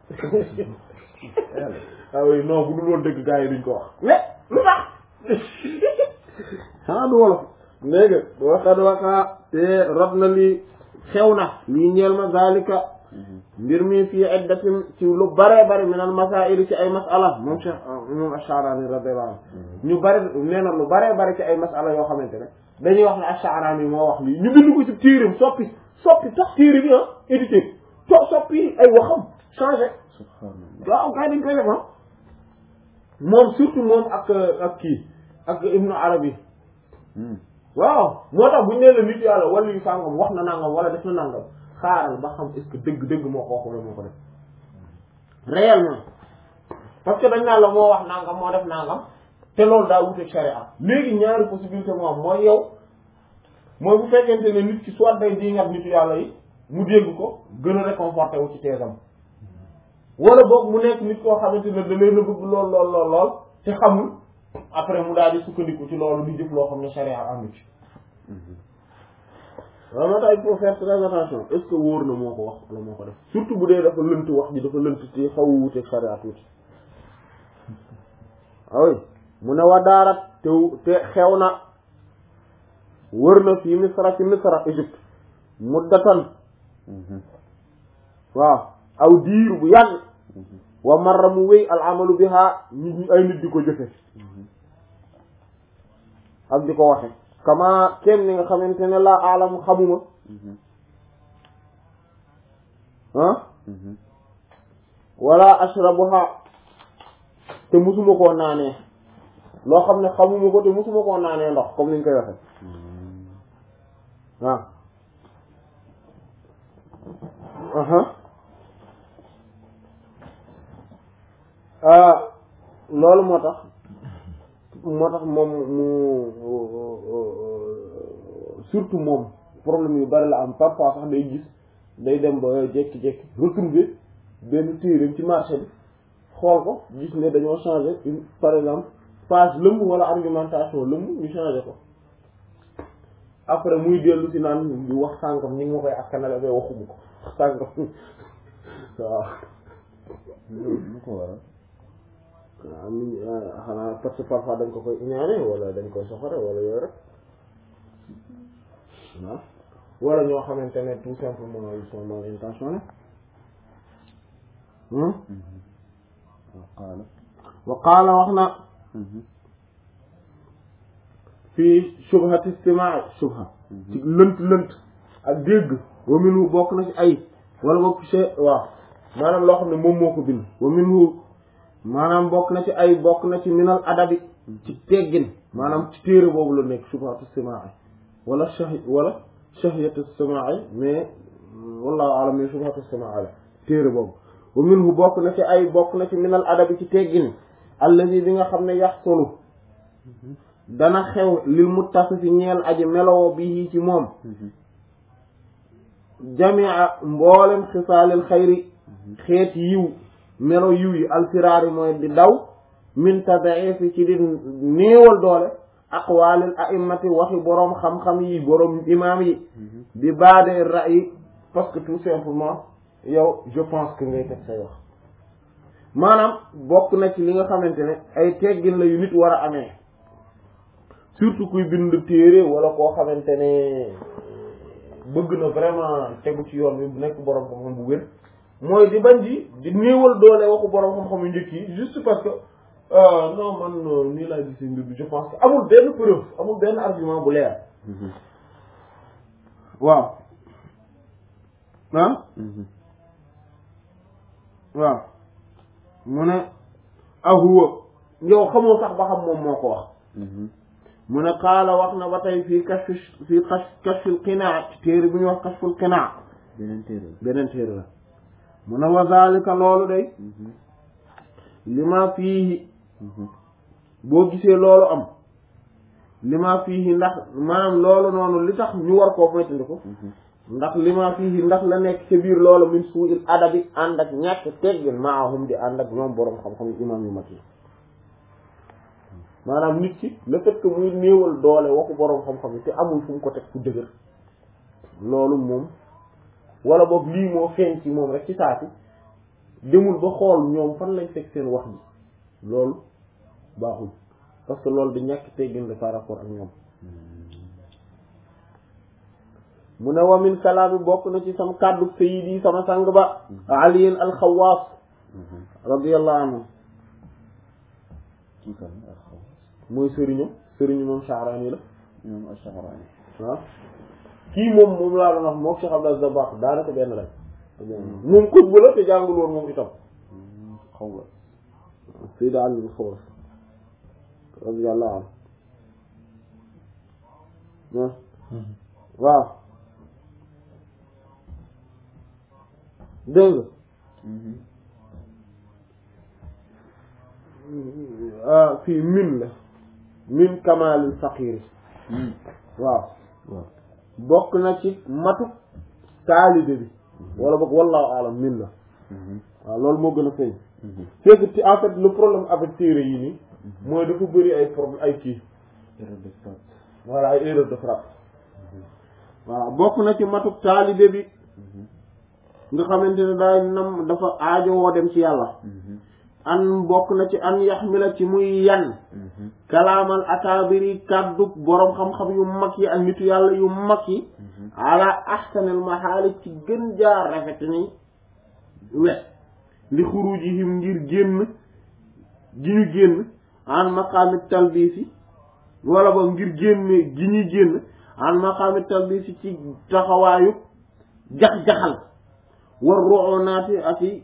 ah oui non bu dul woon dëgg gars yi duñ ko wax mais lu tax xanaa du wolof léegi waxad waka te rot na li xew na lii ñeel ma zalika mbir mi fii iddatin ci lu bare bare min al masail ci ay masala moom Cheikh moom Ash-Sha'rani radiyallahu anhu ñu bare nee na lu bare bare ci ay masala yoo xamante ne dañuy wax ne Ash-Sha'rani moo wax lii ñu bind ko ci téeram soppi soppi tax téere bi ah édité to soppi ay waxam changé subhanallah waaw kay dañ koy def ah moom surtout moom ak ak kii ak Ibnu Arabi waaw moo tax bu ñu nee la nit yàlla wala yu sàngam wax na nangam wala def na nangam xaaral ba xam est-ce que dëgg dëgg moo ko wax wala moo ko def réellement parce que dañ naan la moo wax nangam moo def nangam te loolu daa wuteeg sharia léegi ñaari possibilité moo am mooy yow mooy bu fekkente ne nit ki soit day dingat nitu yàlla yi mu dégg ko gën a réconforté wu ci teesam wala boog mu nekk nit koo xamante ne da leen a bëgg lool lool lool lool te xamul après mu daal di sukkandiku ci loolu di jëf loo xam ne sharia àndu ci waaw moo tax il faut faire très attention est-ce que wóor na moo ko wax wala moo ko def surtout bu dee dafa lënt wax ji dafa lënt ci xaw a wuteeg sharia tuuti awy mu ne wa daarat te te xew na wër na fii misra ci misra Égypte muddatan waaw aw diir bu yàgg wa marra mu wéy al amalu biha nit ñi ay nit di ko jëfe ak di ko waxe kama kenn ni nga xamante ne laa aalamu xamuma ah wala ashrabuha te musuma koo naanee loo xam ne xamuma ko te musuma koo naanee ndox comme niñ koy waxe waaw aha loolu moo tax moo tax moom mu surtout moom problème yu bari la am parfois sax day gis day dem ba jékki-jékki retrouver benn téereem ci marché bi xool ko gis ne dañoo changer une par exemple page lëmb wala argumentation lëmb ñu changer ko après muy dellu si naan di wax sàngam ñi ngi ma koy askanale ba waxuma ko sàngam waaw lu ko waral waaw mi xanaa parce que parfois dañ ko koy iñaane wala dañ koy soxore wala yooyu rek waaw wala ñoo xamante ne tout simplement ils sont mal intentionnés wa qaala wa qaala wax na fii shubhati istimaa shubha ci lënt lënt ak dégg wa minhu bokk na ci ay wala bokk ci waaw maanaam loo xam ne moom moo ko bind wa minhu maanaam bokk na ci ay bokk na ci minal adabi ci teggin maanaam ci téere boobu la nekk shubhatu istimaa wala shahi wala shahiyatu istimaa mais wallahu alam mais shubhatu istimaa la téere boobu wa minhu bokk na ci ay bokk na ci minal adabi ci teggin allazi bi nga xam ne yaxsulu dana xew lil muttasifi ñeel aji meloo bi ci moom jamia mboolem xisaalil xayri xeet yiw melo yiw yi alfiraari mooy di daw min tadaifi ci di néewal doole aqwaalil a'immati waxi boroom xam-xam yi boroom imaam yi di baade ra'yi parce que tout simplement yow je pense que ngay teg say wax maanaam bokk na ci li nga xamante ne ay teggin la yu nit war a amee surtout kuy bind téere wala koo xamante ne bëgg na vraiment tegu ci yoon bi bu nekk boroom xam-xam bu wér mooy di bañ di di néewal doole waxu boroom xam-xam yu njëkk yi juste parce que non man nii laa gisee mbir bi je pense que amul benn preuve amul benn argument bu leer waaw ah waaw mu ne ahuwa yow xamoo sax ba xam moom moo ko wax mu ne qaala wax na ba tey fii kashfi fii kashfil qinaa téere bu ñuy wax kashful qinaa beneen téere beneen téere la mu ne wa zalika loolu day lima fiihi boo gisee loolu am lima fiihi ndax maanaam loolu noonu li tax ñu war koo moytandiku ndax lima fiihi ndax la nekk ca biir loolu min suu'il adabi ànd ak ñàkk teggin maahum di ànd ak ñoom boroom xam-xam yu imaam yu mag yi maanaam nit ki le fait que muy néewal doole waxu boroom xam-xam yi te amul fu mu ko teg fu dëgër loolu moom wala boog lii moo feeñ ci moom rek ci saati demul ba xool ñoom fan lañ teg seen wax ji loolu baaxul parce que loolu di ñàkk teggin la par rapport ak ñoom mu ne wa min kalaami bokk na ci sama kàddu sayyidi sama sang ba aliyin alxawaas radiyallahu anhu kii kan ak xaw mooy sëriñu sëriñu moom Sha'rani la ñoom Ash-Sha'rani waaw kii moom moom laa doon wax moom Cheikh Abdel Zabbaq daanaka benn lañ moom xutba la te jàngul woon moom itam xaw la Sayyid Ali al-Khawas radiyallahu anhu waaw dégg nga fii min la min kamalil faqiri waaw waaw bokk na ci matu taalibe bi wala boog wallahu alam min la waaw loolu moo gën a feeñ c'est que ci en fait le problème avec téere yi nii mooy dafa bëri ay problème ay kii erreur de frappe voilà ay erreur de frappe waaw bokk na ci matu taalibe bi nga xamante ne daay nam dafa aajo woo dem ci yàlla an bokk na ci an yaxmila ci muy yan kalaamal akaabiri kàddu boroom xam-xam yu mag yi ak nitu yàlla yu mag yi ala ahsanil mahaali ci gën jaar rafet ni wet li xurujihim ngir génn gi ñu génn an maqaami talbisi wala ba ngir génne gi ñuy génn an maqaami talbisi ci taxawaayu jax-jaxal war roxonaati ak i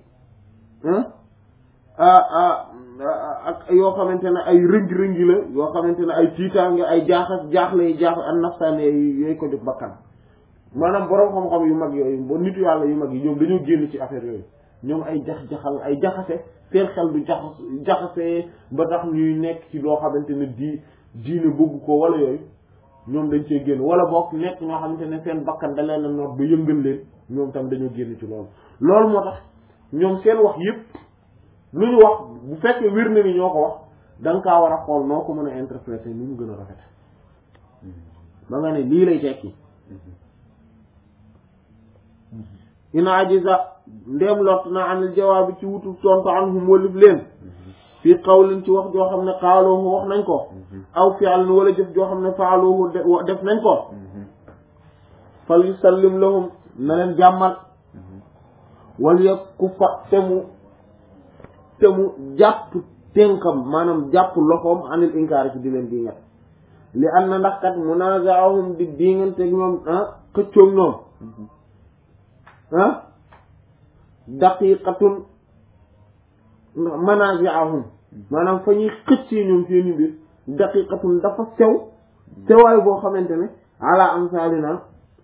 ak yoo xamante ne ay rëngi-rëngi la yoo xamante ne ay tiitaange ay jaaxas jaaxle yi jaax an nafsaane yooyu ko jóg bakkan maanaam boroom xam-xam yu mag yooyu ba nitu yàlla yu mag yi ñoom dañoo génn ci affaire yooyu ñoom ay jax-jaxal ay jaxase seen xel du jaxas jaxase ba tax ñuy nekk ci loo xamante ne di diine bëgg ko wala yooyu ñoom dañ cee génn wala boog nekk ñoo xamante ne seen bakkan da leen a noot ba yëngal leen ñoom tam dañoo génn ci loolu loolu moo tax ñoom seen wax yépp lu ñu wax bu fekkee wér na ni ñoo ko wax da nga kaa war a xool noo ko mën a interpréter ni mu gën a rafet ba nga ne lii lay tekki ina ajiza ndéem lott na anil jawaabi ci wutu tontu anhum walif leen fii qawlin ci wax joo xam ne xaaloohu wax nañ ko aw fi'lin wala jëf joo xam ne faaloohu def nañ ko fal yusallim lahum na leen jàmmal wal yakku fa te mu te mu jàpp tënkam maanaam jàpp loxoom anil inkaar ci di leen di nget li an na ndax kat munazaahum di diinganteeg ñoom ah xëccoog ñoom ah daqiqatun manaziahum maanaam fa ñuy xëccee ñoom seeni mbir daqiqatun dafa sew sewaay boo xamante ne ala amsalina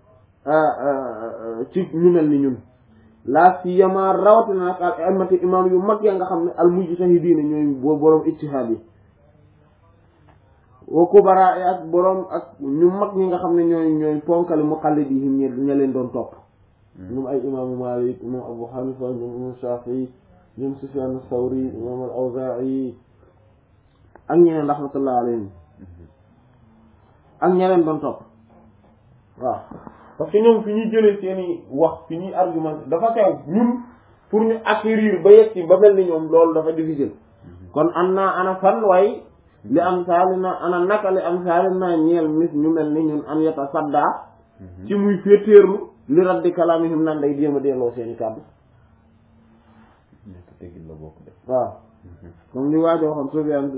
ci ñu mel ni ñun laa siyama rawatina nag al aimati imam yu mag ya nga xam ne al mujtahidiina ñooy boo boroom ijtihaad yi wa kubara yi ak boroom ak ñu mag ñi nga xam ne ñooy ñooy ponkali muqallidihim ñe ña leen doon topp ñoom ay imaamu Maalik imam Abu Hanifa ñoom imam Shafii ñoom Sufyaan Sawri imam al Awzaa'i ak ñeneen rahmatullah alayhim ak ña leen doon topp waaw parce que ñoom fi ñuy jëlee seeni wax fi ñuy argument dafa sew ñun pour ñu acquérir ba yegg ci ba mel ni ñoom loolu dafa difficile kon am naa ana fan way li am saali na ana naka li am saali na ñeel mis ñu mel ni ñun an yata sadda ci muy féetéerlu li raddi kalaamihim nan day jéem a delloo seeni kàddu nekk teggin la bokk de waaw comme li waajoo xam Sufyaan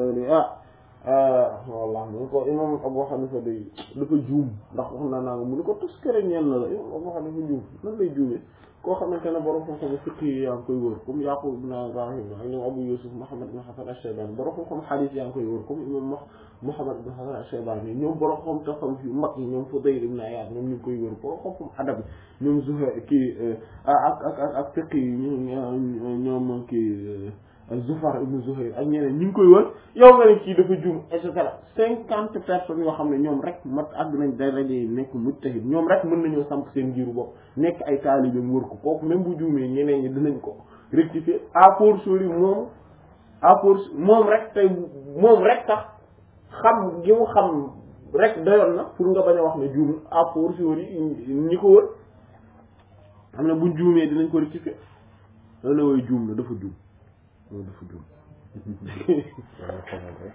ah wallah mu ko imam Abu Hanifa day dafa juum ndax wax naa naa nga mu ni ko tuskare ñeel na la imam Abu Hanifa juum nan lay juumee koo xamante ne borom xam-xam fiqh yi yaa ngi koy wër comme Yaqub ibn Ibrahim ak ñoom Abu Yusuf Muhammad ibn Hasan al-Shaybani borom xam-xam hadith yaa ngi koy wër comme imam Muhammad ibn Hasan al-Shaybani ñoom borom xam te xam yu mag yi ñoom Fudayl ibn Iyad ñoom ñu ngi koy wër borom xam-xam adab ñoom Zuhayr kii ak ak ak ak fiqh yi ñoom kii Zufar ibn Zuhayr ak ñeneen ñu ngi koy wër yow nga ne kii dafa juum et cetera cinquante personnes yoo xam ne ñoom rek mat àgg nañ day rajo nekk mujtahid ñoom rek mën nañoo samp seen njiiru bopp nekk ay taalibeem wër ko kooku même bu juumee ñeneen ñi dinañ ko rectifier à fortiori moom à force moom rek tey moom rek tax xam gi mu xam rek doyoon na pour nga bañ a wax ne juum à fortiori ñi ko wër xam ne buñ juumee dinañ ko rectifier da ne way juum la dafa juum loolu dafa juum Yàlla xamal rek.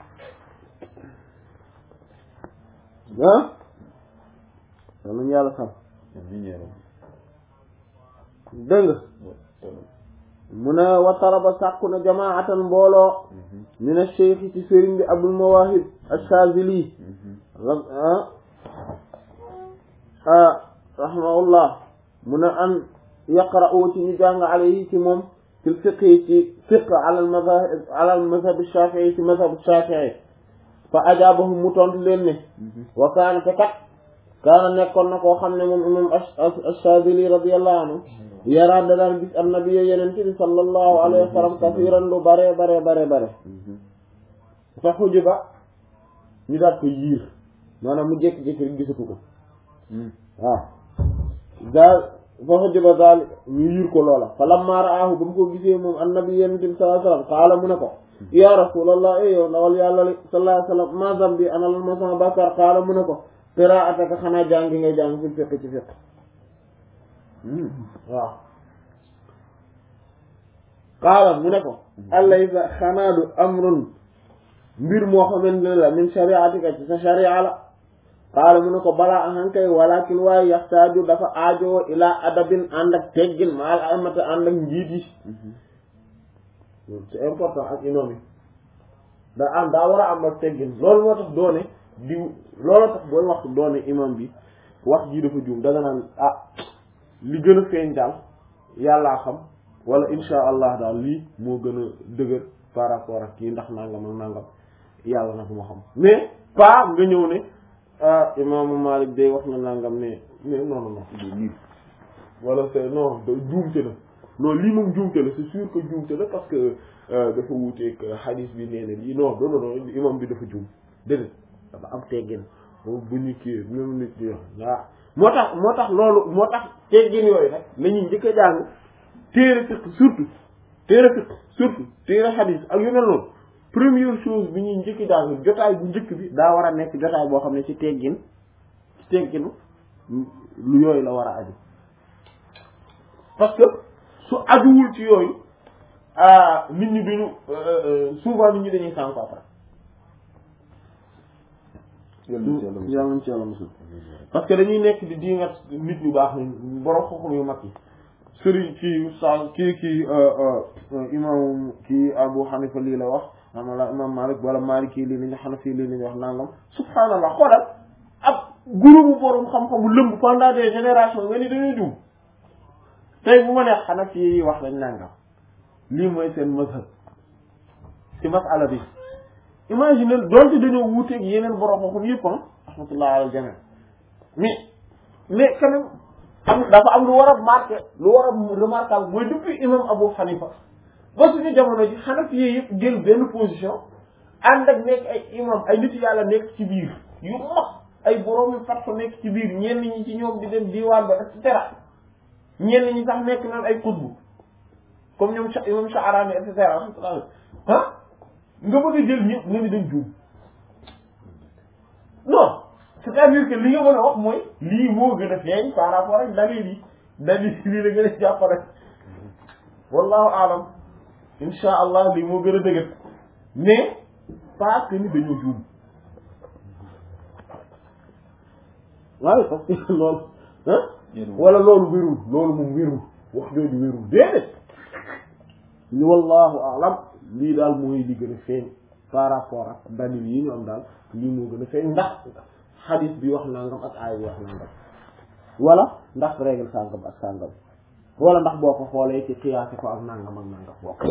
ah yal nañu yàlla xam Amiin yaa rabbi. dégg nga mu ne wa talaba sàkku na jamaatan mbooloo min ash-shaykh ci sëriñ bi abul mawahib ash-shazili rahimahullah mu ne an yaqra'u ci ñu jàng alayhi ci moom fil fiqhi ci fiqh ala al madhab ala al madhab ash-shafi'i ci madhab ash-shafi'i fa ajaabahum mu tontu leen ne wa kaana te kat kaana nekkoon na koo xam ne moom imam ash-shazili radiyallahu anhu yaraa da daan gis annabi yeneen bi sallallahu alayhi wa sallam kasiran lu bare bare bare bare fa xujuba ñu daat ko yiir maanaam mu jékki-jékki rek gisatu ko waaw daal fa xujuba daal ñu yiir ko loola fa lamma raahu ba mu ko gisee moom annabi yeneen bi sallallahu alayhi wa sallam qaala mu ne ko ya rasulallah e yow ndawal yàlla li sallallahu alayhi wa sallam ma zambi ana lan ma sama bàkkaar qaala mu ne ko qiraataka xanaa jàngi ngay jàng fi fiq ci fiq waaw qaala mu ne ko alaysa xanaadu amrun mbir moo xamante ne la min shariatika ci sa sharia la qaala mu ne ko balaa ahankay walakin waaye yaxtaaju dafa aajoo ilaa adabin ànd ak teggin maal amata ànd ak njiit yi c'est important ak imam yi da am daa war a am ak teggin loolu moo tax doone di loolu tax booy wax doone imam bi wax jii dafa juum danga naan ah li gën a feeñ daal yàllaa xam wala insha allah daal lii moo gën a dëgër par rapport ak kii ndax nangam ak nangam yàlla na ko ma xam mais pas nga ñëw ne ah imaamu Malik day wax na nangam ne mais non non non lii wala c'est non da juumte la non lii moom juumte la c'est sûr que juumte la parce que dafa wuuteeg hadis bi nee na lii non non non imam bi dafa juum déedéet dafa am teggin bu ñu kii même nit ñi wax moo tax moo tax loolu moo tax teggin yooyu nag la ñuy njëkk a jàng téere fiqh surtout téere fiqh surtout téere hadith ak yu mel noonu première chose bi ñuy njëkk a jàng jotaay bu njëkk bi daa war a nekk jotaay boo xam ne ci teggin ci tegginu lu yooyu la war a aju parce que su ajuwul ci yooyu nit ñi duñu souvent nit ñi dañuy sànq après yàlla nañ ci yàlla musul parce que dañuy nekk di diingat nit ñu baax ni borom xoxum yu mag yi sëriñ kii sa kii kii imam kii Abu Hanifa lii la wax amala imam Malik wala Malik kii lii lañu Hanafi lii lañu wax nangam subhaanallah xoolal ab groupe borom xam-xamu lëmb pendant des générations nga ni dañuy jum tey bu ma neex Hanafi yi wax lañ nangam lii mooy seen mazhab ci masala bi imagine doonte dañoo wuuteeg yeneen borom xam-xam yëpp ah rahmatullah ala jami mais mais quand même am dafa am lu war a marqué lu war a remarquable mooy depuis imam Abu Hanifa ba suñu jamono ji Hanafi yi yëpp jël benn position ànd ak nekk ay imam ay nit yàlla nekk ci biir yu mag ay borom yu fat fa nekk ci biir ñenn ñi ci ñoom di dem diwaan ba et cetera ñenn ñi sax nekk naan ay xutbu comme ñoom imam Sha'rani et cetera rahmatullah ah nga bëgg a jël ñëpp nga ni dañ juum non c'est-à-dire que li nga mën a wax mooy lii moo gën a feeñ par rapport ak dalil yi dalil yi lii la gën a jàppale wallahu alam insha allah lii moo gën a dëgër mais pas que ni dañoo juum waaye parce que loolu ah wala loolu wérul loolu moom wérul wax jooju wérul déedéet li wallahu alam lii daal mooy li gën a feeñ par rapport ak dalil yi ñu am daal lii moo gën a feeñ ndax xadis bi wax nangam ak aay bi wax nangam wala ndax règle sàngam ak sàngam wala ndax boo ko xoolee ci xiyaasi ko ak nangam ak nangam bokk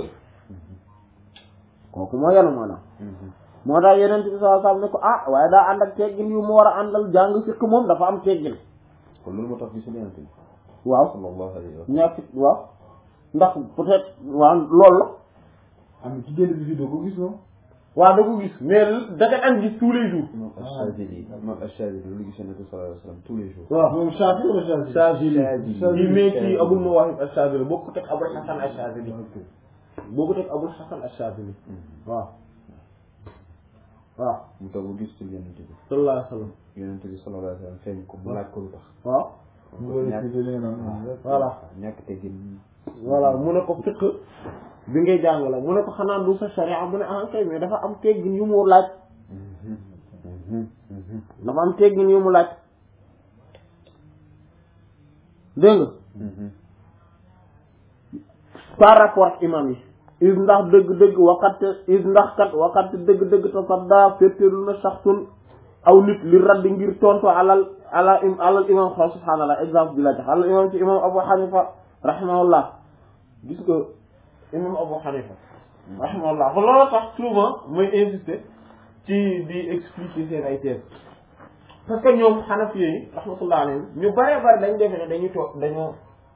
kooku moo yenu maanaam moo tax yeneen bi sallallahu alayhi wasallam ne ko ah waaye daa ànd ak teggin yu mu war a àndal jàng fiq moom dafa am teggin kon loolu moo tax gisul yonent bi waaw sallallahu alayhi wa ñàkk waaw ndax peut-être waaw loolu la am ci génn bi fi doo ko gis moom waaw da ko gis mais da nga daan gis tous les jours imam Ash-Shadili imam Ash-Shadili loolu gis yonent bi sallallahu alayhi wa sallam tous les jours waaw moom Shafi wala Shafi Shazili Shazili. yi mais ci Abul Mawahib Ash-Shazili boo ko teg Abul Hasan Ash-Shazili boo ko teg Abul Hasan Ash-Shazili waaw waaw mu tax bu gis ci yonent bi sallallahu alayhi wa sallam yonent bi sallallahu alayhi wa sallam feeñ ko mu laaj ko lu tax waaw mu war a expliquer li nga naan voilà ñàkk teggin voilà mu ne ko fiq bi ngay jàng la mu ne ko xanaa du sa sharia mu ne ah kay mais dafa am teggin yu mu laaj dafa am teggin yu mu laaj dégg nga par rapport ak imam yi is ndax dëgg-dëgg waxat is ndax kat waxat dëgg-dëgg tasadda féttéerlu na saxsun aw nit li raddi ngir tontu alal ala im alal imam xaw subhaanallah exemple bi la jox alal imam ci imam Abu Hanifa rahimahullah gis nga imam Abu Hanifa rahimahullah ba loolu tax souvent mooy insister ci di expliquer seen ay thèses parce que ñoom Hanafi yi rahmatullah alayhim ñu bëree bëri dañ defe ne dañu toog dañoo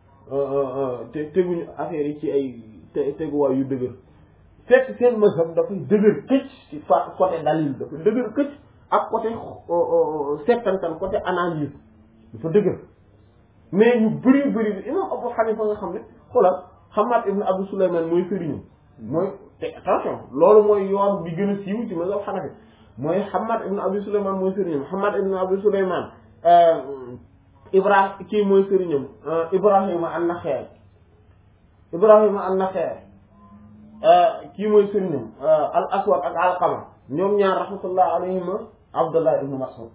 te teguñu affaire yi ci ay te teguwaay yu dëgër fekk seen mazhab dafay dëgër këcc ci fa côté dalil dafa dëgër këcc ak côté settantal côté analyse dafa dëgër mais ñu bëri bëri bi imam Abu Hanifa nga xam ne xoolal Hamad ibn Abu Sulayman mooy sëriñu mooy te attention loolu mooy yoon bi gën a siiw ci mazhab Hanafi mooy Hamad ibn Abi Sulayman mooy sëriñam Hamad ibn Abi Sulayman Ibrahim kii mooy sëriñam Ibrahima an-Nakha'i Ibrahima an-Nakha'i kii mooy sëriñam al Aswad ak Alqama ñoom ñaar rahmatullah alayhima Abdullah ibn Mas'ud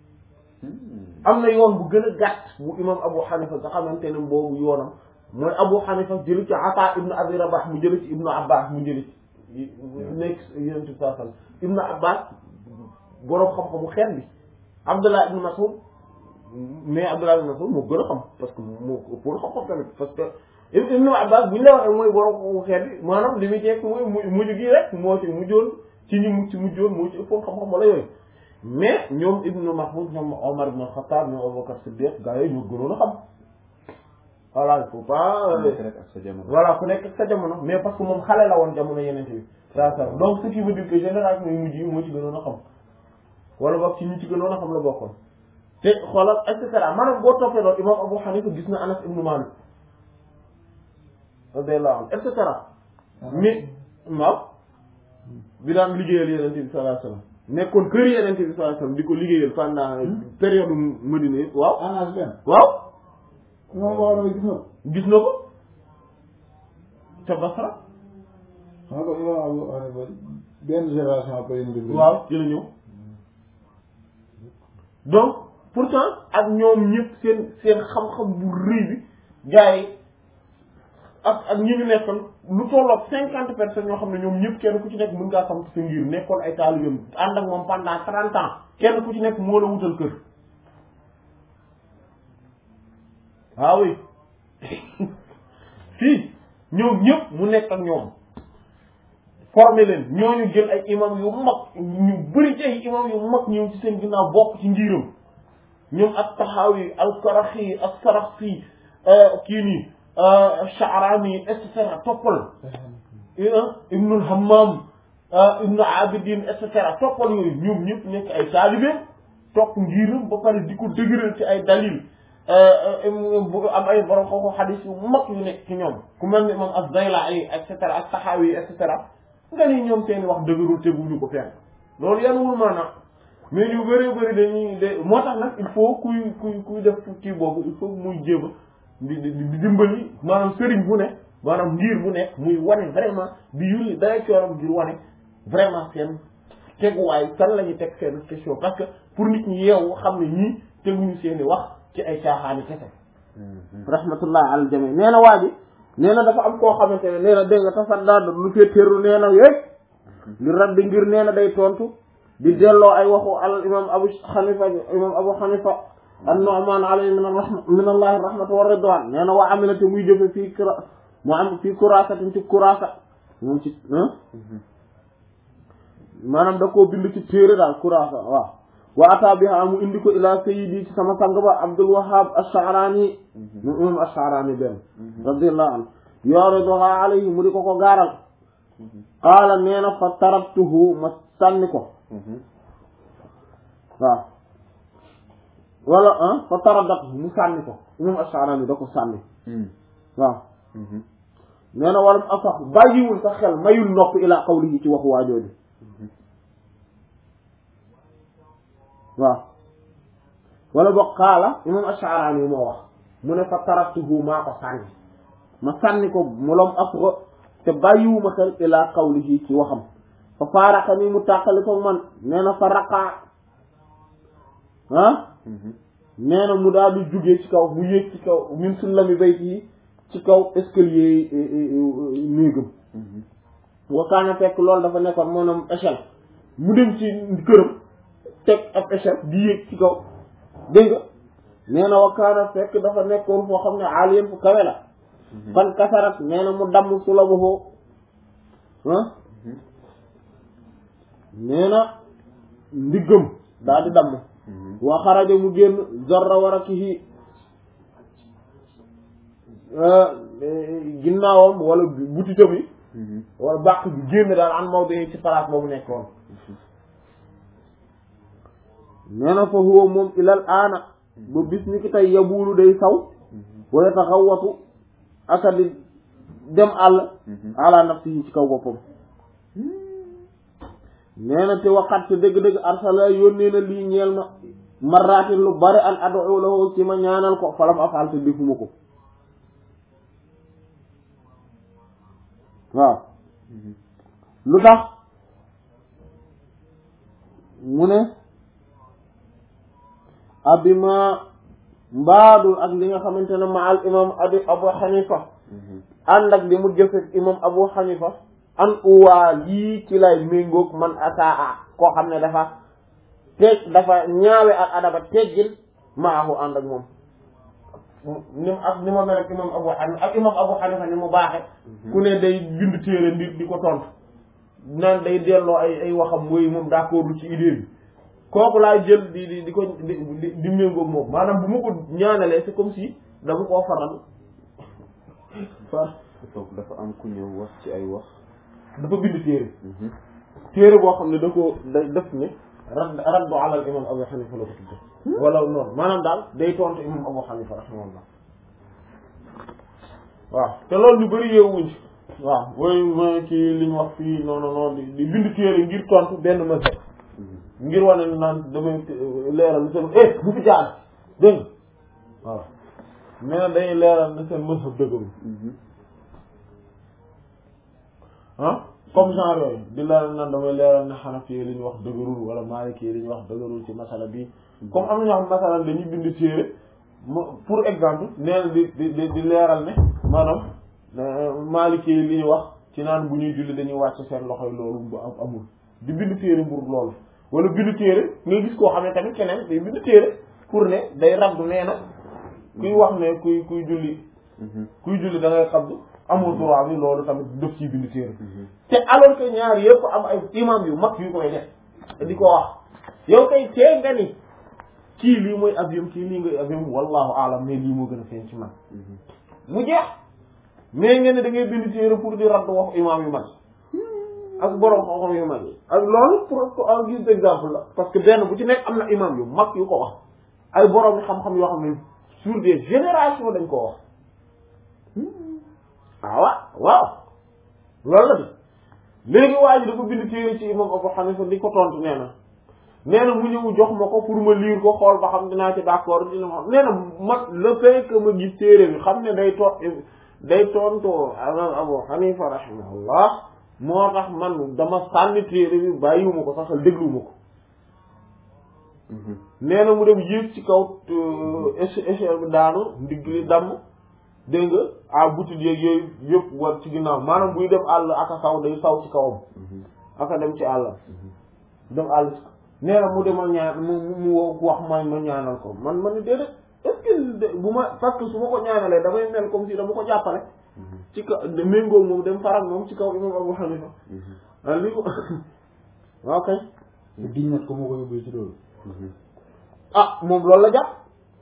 am na yoon bu gën a gàtt bu imam Abu Hanifa nga xamante ne boobu yoonam mooy Abu Hanifa jëli ci Ata ibn Abi Rabah mu jëli ci Ibnu Abbas mu jëli ci nekk yonent bi sallallahu alayhi wasallam Ibnu Abbas boroom xam-xamu xeet bi Abdullah ibn Mas'ud mais Abdullah ibn Mas'ud moo gën a xam parce que moo ëppoon xam-xam tamit parce que Ibnu Abbas bu ñu la waxee mooy boroom xamu xeet bi maanaam li muy tekk mooy mujj gi rek moo ci mujjoon ci ñi mu ci mujjoon moo ci ëppoon xam-xam wala yooyu mais ñoom Ibnu Mahmoud ñoom Omar ibn Khattab ñoom Abubakar Siddiq gaa yooyu ñoo gënoon a xam voilà il faut pas voilà ku nekk ak sa jamono mais parce que moom xale la woon jamono yeneen bi saa saa donc ce qui veut dire que génération yu mujj yi moo ci gënoon a xam wala boog ci ñi ci gënoon a xam la bokkoon te xoolal et cetera maanaam boo toppee loolu imam Abu Hanifa gis na Anas ibnu Malik radiyallahu anhu et cetera mais waaw bi daan liggéeyal yenente bi sallallahu alayhi wasallam nekkoon kër yenente bi sallallahu alayhi wasallam di ko liggéeyal pendant période Madina yi waaw Anas benn waaw moom wax na gis na ko gis na ko ca Basra xam nga imam Abu Hanifa benn génération après yéen déglu waaw ci la ñëw donc pourtant ak ñoom ñëpp seen seen xam-xam bu rëy bi gars yi ak ak ñi ñu nekkoon lu tolloog cinquante personnes ñoo xam ne ñoom ñëpp kenn ku ci nekk mën ngaa xam sa ngir nekkoon ay taalibeem ànd ak moom pendant trente ans kenn ku ci nekk moo la wutal kër waaw oui fii ñoom ñëpp mu nekk ak ñoom formé leen ñooñu jël ay imam yu mag ñu bëri ci ay imam yu mag ñëw ci seen ginnaaw bokk ci ngiram ñoom ak taxawi al karaxi ak saraxsi kii nii Sha'rani et cetera toppal ibnul hammam ibnu abidin et cetera toppal yooyu ñoom ñëpp nekk ay taalibe topp ngiram ba pare di ko dëgëral ci ay dalil bu am ay borom xooxu xadis yu mag yu nekk ci ñoom ku mel ni moom az-Zayla'i et cetera ak taxawi et cetera nga ni ñoom seen wax dëgërul teguñu ko fenn loolu yanuwul maanaam mais ñu bëree bëri dañuy de moo tax nag il faut kuy kuy kuy def kii boobu il faut muy jéem di di di dimbali maanaam sëriñ bu ne maanaam ngir bu nekk muy wane vraiment di yulli dara cooram ngir wane vraiment seen teguwaay kan la ñuy teg seen question parce que pour nit ñi yeewu xam ne ñii teguñu seeni wax ci ay caaxaani kese rahmatullah al jami nee na waa ji nee na dafa am koo xamante ne nee na dégg nga tasadda lu fee terru nee na yéeg li raddi ngir nee na day tontu di delloo ay waxu al imam abu xanifa imam abu xanifa an-Nu'man alayhi min rahma min allahi rahmatu wa ridwan nee na waa amilate muy jëfe fii kura mu am fii kuraasatin ci kuraasa moom ci maanaam da koo bind ci téere daal kuraasa waaw wa ata biha mu indi ko ila sayyidi ci sama sang ba Abdul Wahhab ash-Sha'rani mu imam ash-Sha'rani benn radiyallahu anhu yuriduha alayhi mu di ko ko gaaral qaala nee na fa tarabtuhu ma sànni ko waaw wala ah fa taradat mu sànni ko imam ash-Sha'rani da ko sànni waaw nee na walam asax bàyyiwul sa xel mayul nopp ila qawlihi ci waxu waajooju waaw wala boog xaala imam ash-Sha'rani moo wax mu ne fa taraktuhu maa ko sànni ma sànni ko molom afro te bàyyiwuma xel ilaa qawlihi ci waxam fa faaraqa ni mu tàqali ko man nee na fa raqaa ah nee na mu daal di jugee ci kaw mu yéeg ci kaw min sullami bayti yi ci kaw escalier néegam wa kaana fekk loolu dafa nekkoon maanaam échelle mu dem ci këram teg ab échelle di yéeg ci kaw dégg nga nee na wa kaana fekk dafa nekkoon foo xam ne aaliyen fu kawe la fan kasarat nee na mu damm su la bofoo ah nee na ndiggam daa di damm wa xaraja mu génn zorra warakihi ginnaawam wala butitam yi wala bàq bi génn daal an mawdo yi ci place boobu nekkoon nee na fa huwa moom ilal aana ba bis ni ki tey yabuulu day saw wala taxawatu aka di dem àll ala nafsihi ci kaw boppam nee na te waxat te dëgg-dëgg arsala yónnee na lii ñeel ma marratin lu bari an adu lahu ci ma ñaanal ko falam afal te defuma ko waaw lu tax mu ne abima mbaadul ak li nga xamante ne ma al imam abi abu xanifa ànd ak li mu jëfe imam abu xanifa an uwaa lii ci lay méngoog man asaa koo xam ne dafa teeg dafa ñaawe ak adaba teggin maahu ànd ak moom ni ak ni ma mel ak imam abu xanifa ak imam abu xanifa ni mu baaxe ku ne day bind téere ndi di ko tontu naan day delloo ay ay waxam mooy moom d'accord ci idée bi kooku laay jël di di di ko di di di méngoog moom maanaam bu ma ko ñaanalee c'est comme si dama koo faral far donc dafa am ku ñëw wax ci ay wax dafa bind téere téere boo xam ne da ko da def ne radd raddu ala al imam abu xanifa la ko tudde wala noonu maanaam daal day tontu imam abu xanifa rahimahullah waaw te loolu ñu bëri yeewuñ ci waaw mooy mooy kii li ñu wax fii non non non di bind téere ngir tontu benn mazhab ngir wane ne naan damay leeral ne seen eh bu fi jaar dégg nga waaw mais nag dañuy leeral ne seen mazhab dëggaru ah comme genre yooyu di leeral naan damay leeral ne xanafi li ñu wax dëgërul wala maliki li ñu wax dëgërul ci masala bi comme am na ñoo xam masala dañuy bind téere pour exemple nee na di di di leeral ne maanaam maliki li ñu wax ci naan bu ñuy julli dañuy wàcc seen loxoy loolu bu am amul di bind téere mbur loolu wala bind téere nga gis koo xam ne tamit keneen day bind téere pour ne day rabdu nee na kuy wax ne kuy kuy julli kuy julli da ngay xabdu amul droit bi loolu tamit def ciy bind téere te alors que ñaar yëpp am ay imam yu mag yu koy def di ko wax yow kay tee nga ni kii lii mooy avion kii lii ngay avion wallahu alam mais lii moo gën a feeñ ci man mu jeex mais ngeen ne da ngay bind téere pour di radd wax imam yu mag ak borom xam-xam yu mag yi ak loolu pour pour en guise d'exemple la parce que benn bu ci nekk am na imam yu mag yu ko wax ay borom xam-xam yoo xam ne sur des générations dañ ko wax ah waaw waaw loolu la bi léegi waa ji dafa bind téere ci imam Abu Hanifa di ko tontu nee na nee na mu ñëw jox ma ko pour ma lire ko xool ba xam dinaa ci d'accord dina ma nee na ma le fait que ma gis téere bi xam ne day to day tontoo imam Abu Hanifa rahimahullah moo tax man dama sànni téere bi bàyyiwuma ko sax dégluwuma ko nee na mu dem yéeg ci kaw échelle bi daanu ndigg li damm dégg nga à butit yeeg yooyu yëpp war ci ginnaaw maanaam buy dem àll aka saw day saw ci kawam aka dem ci àll dem àll nee na mu demal ñaan mu mu wax ma ma ñaanal ko man ma ne déedéet est-ce que bu ma parce que su ma ko ñaanalee damay mel comme si dama ko jàppale ci kaw méngoo moom dem farak moom ci kaw imam Abu Hanifa ah lii ko waaw kay diñ nat ko moo ko yóbbee ci loolu ah moom loolu la jàpp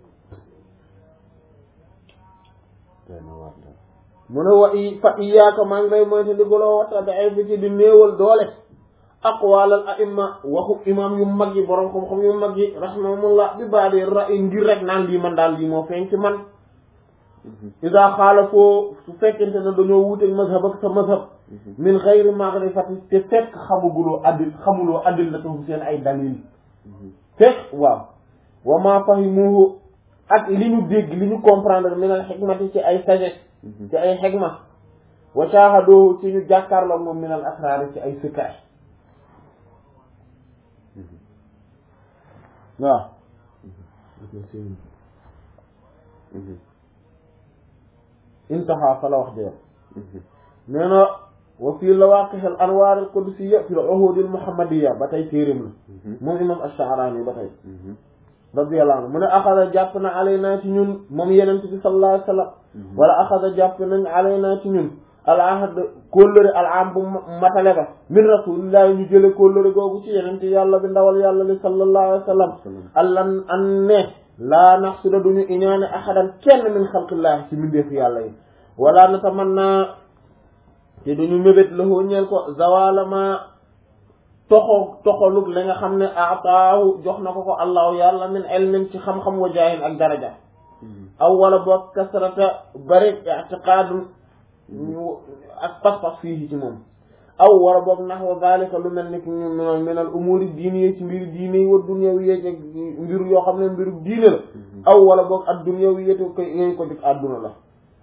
mu ne wa i fa iyaaka maa ngi lay moyta di goloo watta da ay fi ci di néewal doole aqwalal aimma waxu imam yu mag yi borom xam-xam yu mag yi rahimahumullah bi baadi ra ngir rek naan lii man daal lii moo feeñ ci man ida xaala foo su fekkente ne dañoo wuteeg mazhab ak sa mazhab min xayri magrifati te fekk xamuguloo addil xamuloo addil la tafu seen ay dalil fekk waaw wa ma fahimuhu ak li ñu dégg li ñu comprendre min al xikmati ci ay sagesse ci ay xegma wa shahadoo ci ñu jàkkaarloog moom min al asraar ci ay secret waaw intaha fa la wax jeex nee na wa fii lawaqih al anwar al qudusiyya fi al uhud al muhammadiyya ba tey téerim la moom imam ash-Sha'rani ba tey radiyallahu anhu mu ne axada jàpp na alaynaa ci ñun moom yenent bi sallallahu alayhi wa sallam wala axada jàpp nañ alaynaa ci ñun al ahd kóllëre al am bu matale ba min rasulillahi ñu jële kóllëre googu ci yenent yàlla bi ndawal yàlla li sallallahu alayhi wa sallam allan an ne laa naxsuda duñu iñaane ahadan kenn min xalqillahi ci mbindeefu yàlla yi wala natamanna te duñu mébét lahoo ñeel ko zawala ma toxo toxolug li nga xam ne ataahu jox na ko ko allahu yàlla min ilmin ci xam-xam wa jaayin ak daraja aw wala boog kasrata bari i'tiqaadun ak pas-pas fii ci moom aw wala boog naxwa zalika lu mel ni ki ñu min al umuri diine yi ci mbiru diine yi wa dunyawi yi ak mbiru yoo xam ne mbiru diine la aw wala boog ad dunyawi yi ko yooyu ko dik àdduna la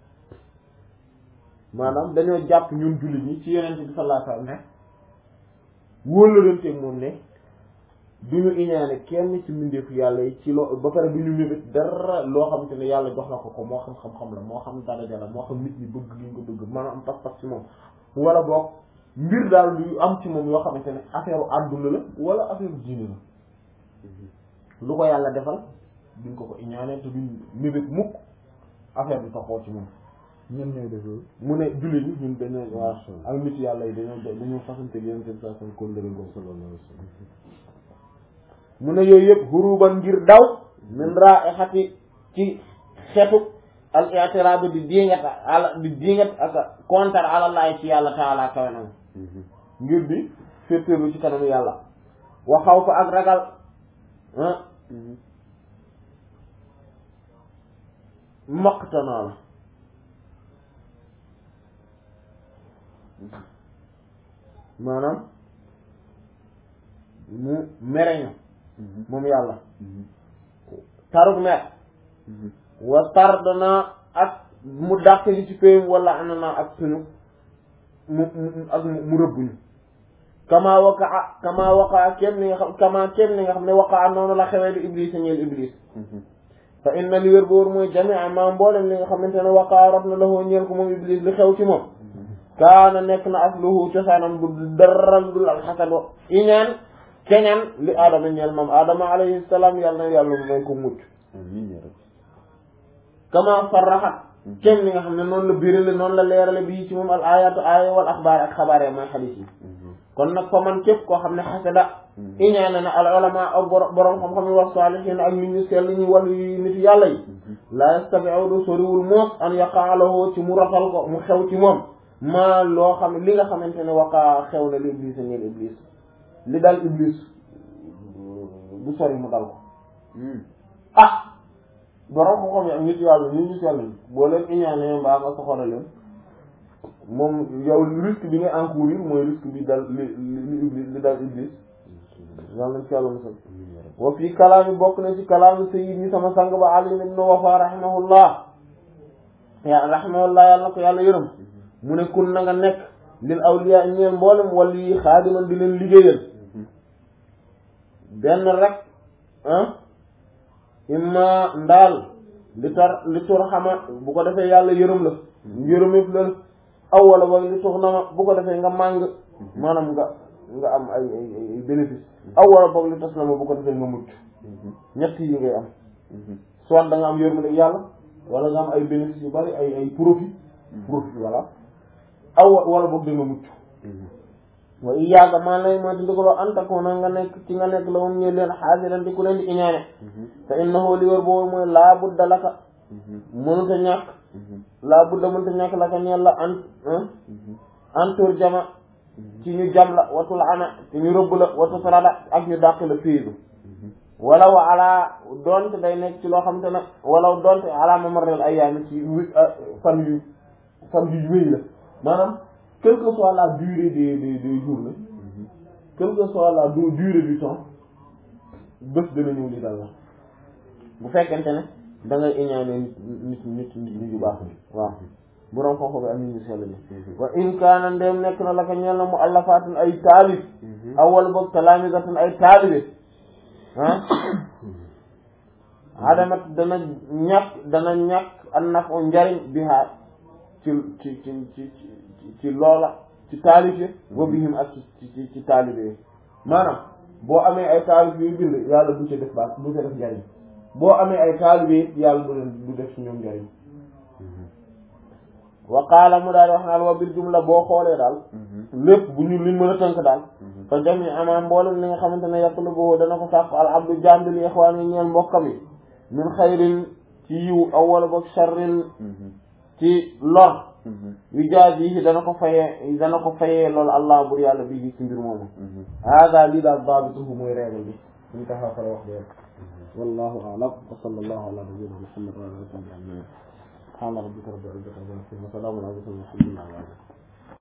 maanaam dañoo jàpp ñun jullit ñi ci yeneen bi sallallahu alayhi wasallam ne wóolalanteeg moom ne du ñu iñaane kenn ci mbindeefu yàlla yi ci loo ba pare du ñu mébét dara loo xamante ne yàlla jox na ko ko moo xam xam-xam la moo xam daraja la moo xam nit ñi bëgg li ñu ko bëgg maanaam am pas-pas ci moom wala boog mbir daal lu am ci moom yoo xamante ne affaire àdduna la wala affaire diine la lu ko yàlla defal duñ ko ko iñaane te duñ mébét mukk affaire bi taxoo ci moom ñen ñooy def loolu mu ne jullit ñi ñun dañoo waa ak nit yàlla yi dañoo dañoo fasante yéen seen saa seen kóllëre boobu sallallahu alayhi wasallam mu ne yooyu yëpp huruban ngir daw min raihati ci xetu al i'tirab di dingat ala di dingat ak kontar ala Allah ci yàlla taala kawe na ngir di féetéerlu ci kanam yàlla wa xaw fa ak ragal ah maqtanaa la maanaam mu mereñu moom yàlla tarug mer wa tar dana ak mu dàq li ci péyam wala ana naa ak suñu mu ak mu rëbbuñu kama waqaa kama waqaa kem li nga xam kama kem li nga xam ne waqaa noonu la xewee li iblis ñeel iblis fa inna li wér boor mooy jamia ma mboolem li nga xamante ne waqaa rot na lahoo ñeel ko moom iblis li xew ci moom kaana nekk na asluhu cosaanam du dara lu dul alxasad iñaan keñaan li aadama ñeel moom aadama alayhi salaam yàlla na yàlla mu may ko mucc kama farraxat kem li nga xam ne noonu la birale noonu la leerale bii ci moom al ayatu aaya wal axbaar ak xabaar yi mooy xadiis yi kon nag fa man képp koo xam ne xasada iñaane na al ulama ak borom xam-xam yi wax saalihiin ak nit ñu sell ñi wàllu yu nit yàlla yi la yastabi'u soriwul moos an yaqaalahu ci mu rafal ko mu xew ci moom maa loo xam li nga xamante ne waqaa xew na li iblis a ñeel iblis li dal iblis bu sori mu dal ko ah borom xam-xam yi ak nit yàlla ñu ñu sell ñi boo leen iñaane mbaa nga soxora leen moom yow risque bi nga encourir mooy risque bi dal li li iblis li dal iblis yàlla nañ ci yàlla musal wa fii kalaami bokk na ci kalaami sayyid ñi sama sang ba Ali ibn Wafa rahimahullah ya rahimahullah yàlla na ko yàlla yërëm mu ne kun na nga nekk lil awliya ñeen mboolem wala yi xaadiman di leen liggéeyal benn rek ah imma ndaal li tar li tur xama bu ko defee yàlla yërëm la yërëm yëpp la aw wala boog li tux na ma bu ko defee nga màng maanaam nga nga am ay ay ay bénéfice aw wala boog li tas na ma bu ko defee nga mucc ñett yi ngay am soit da nga am yërmande yàlla wala nga am ay bénéfice yu bari ay ay profit profit voilà aw wala boog da nga mucc wa iyaaga maa lay maa di ndigaloo antakoona nga nekk ci nga nekk la moom ñu leen xaasiran di ku leen di iñaane te innahu li wér boobu mooy laa budda laka mënuta ñàkk laa budda mënuta ñàkk laka ñeel la an antur jama ci ñu jam la watul ana ci ñu rëbb la watu sarada ak ñu dàq la fiidu walaw ala doonte day nekk ci loo xam te ne walaw doonte ala mamarrel ayyaami ci fan yu fan yu wéy la maanaam quelle que soit la durée des des des journées quelle que soit la durée du temps bés dana ñëw li dal la bu fekkente ne da ngay iñaane nit nit nit nit ñu baax ni waaw borom xooxo bi am nit ñu sell ñi wa in kaana ndem nekk na la ko ñeel na mu allafaatun ay taalib awal boog talaamisatun ay taalibe ah adamat dana ñàkk dana ñàkk an naf o njariñ bi haa ci ci ci ci ci loola ci taalibe wa bihim ak ci ci ci taalibe yi maanaam boo amee ay taalibe yu bind yàlla du ci def baax du ci def njariñ boo amee ay taalibe it yàlla du leen du def ci ñoom njariñ wa qaala mu daal wax naal wa bil jumla boo xoolee daal lépp bu ñu liñ mën a tënk daal fa jami ama mboolem li nga xamante ne yatlubu dana ko sàkk al abdu jaam bi li ixwaan yi ñeel mbokkam yi min xayrin ci yiw aw wala boog sharrin ci lor yu jaaj yi dana ko fayee dana ko fayee loolu allah bur yàlla bii ci mbir moomu hada lii daal daabituhu mooy règle bi ñu taxaw fara wax dee wallahu a'lam wa sallallahu ala nabiyyina muhammad wa ala alihi wa sahbihi subhana rabbika rabbil izzati amma yasifun wa salamun ala al mursalin walhamdulillahi rabbil alamin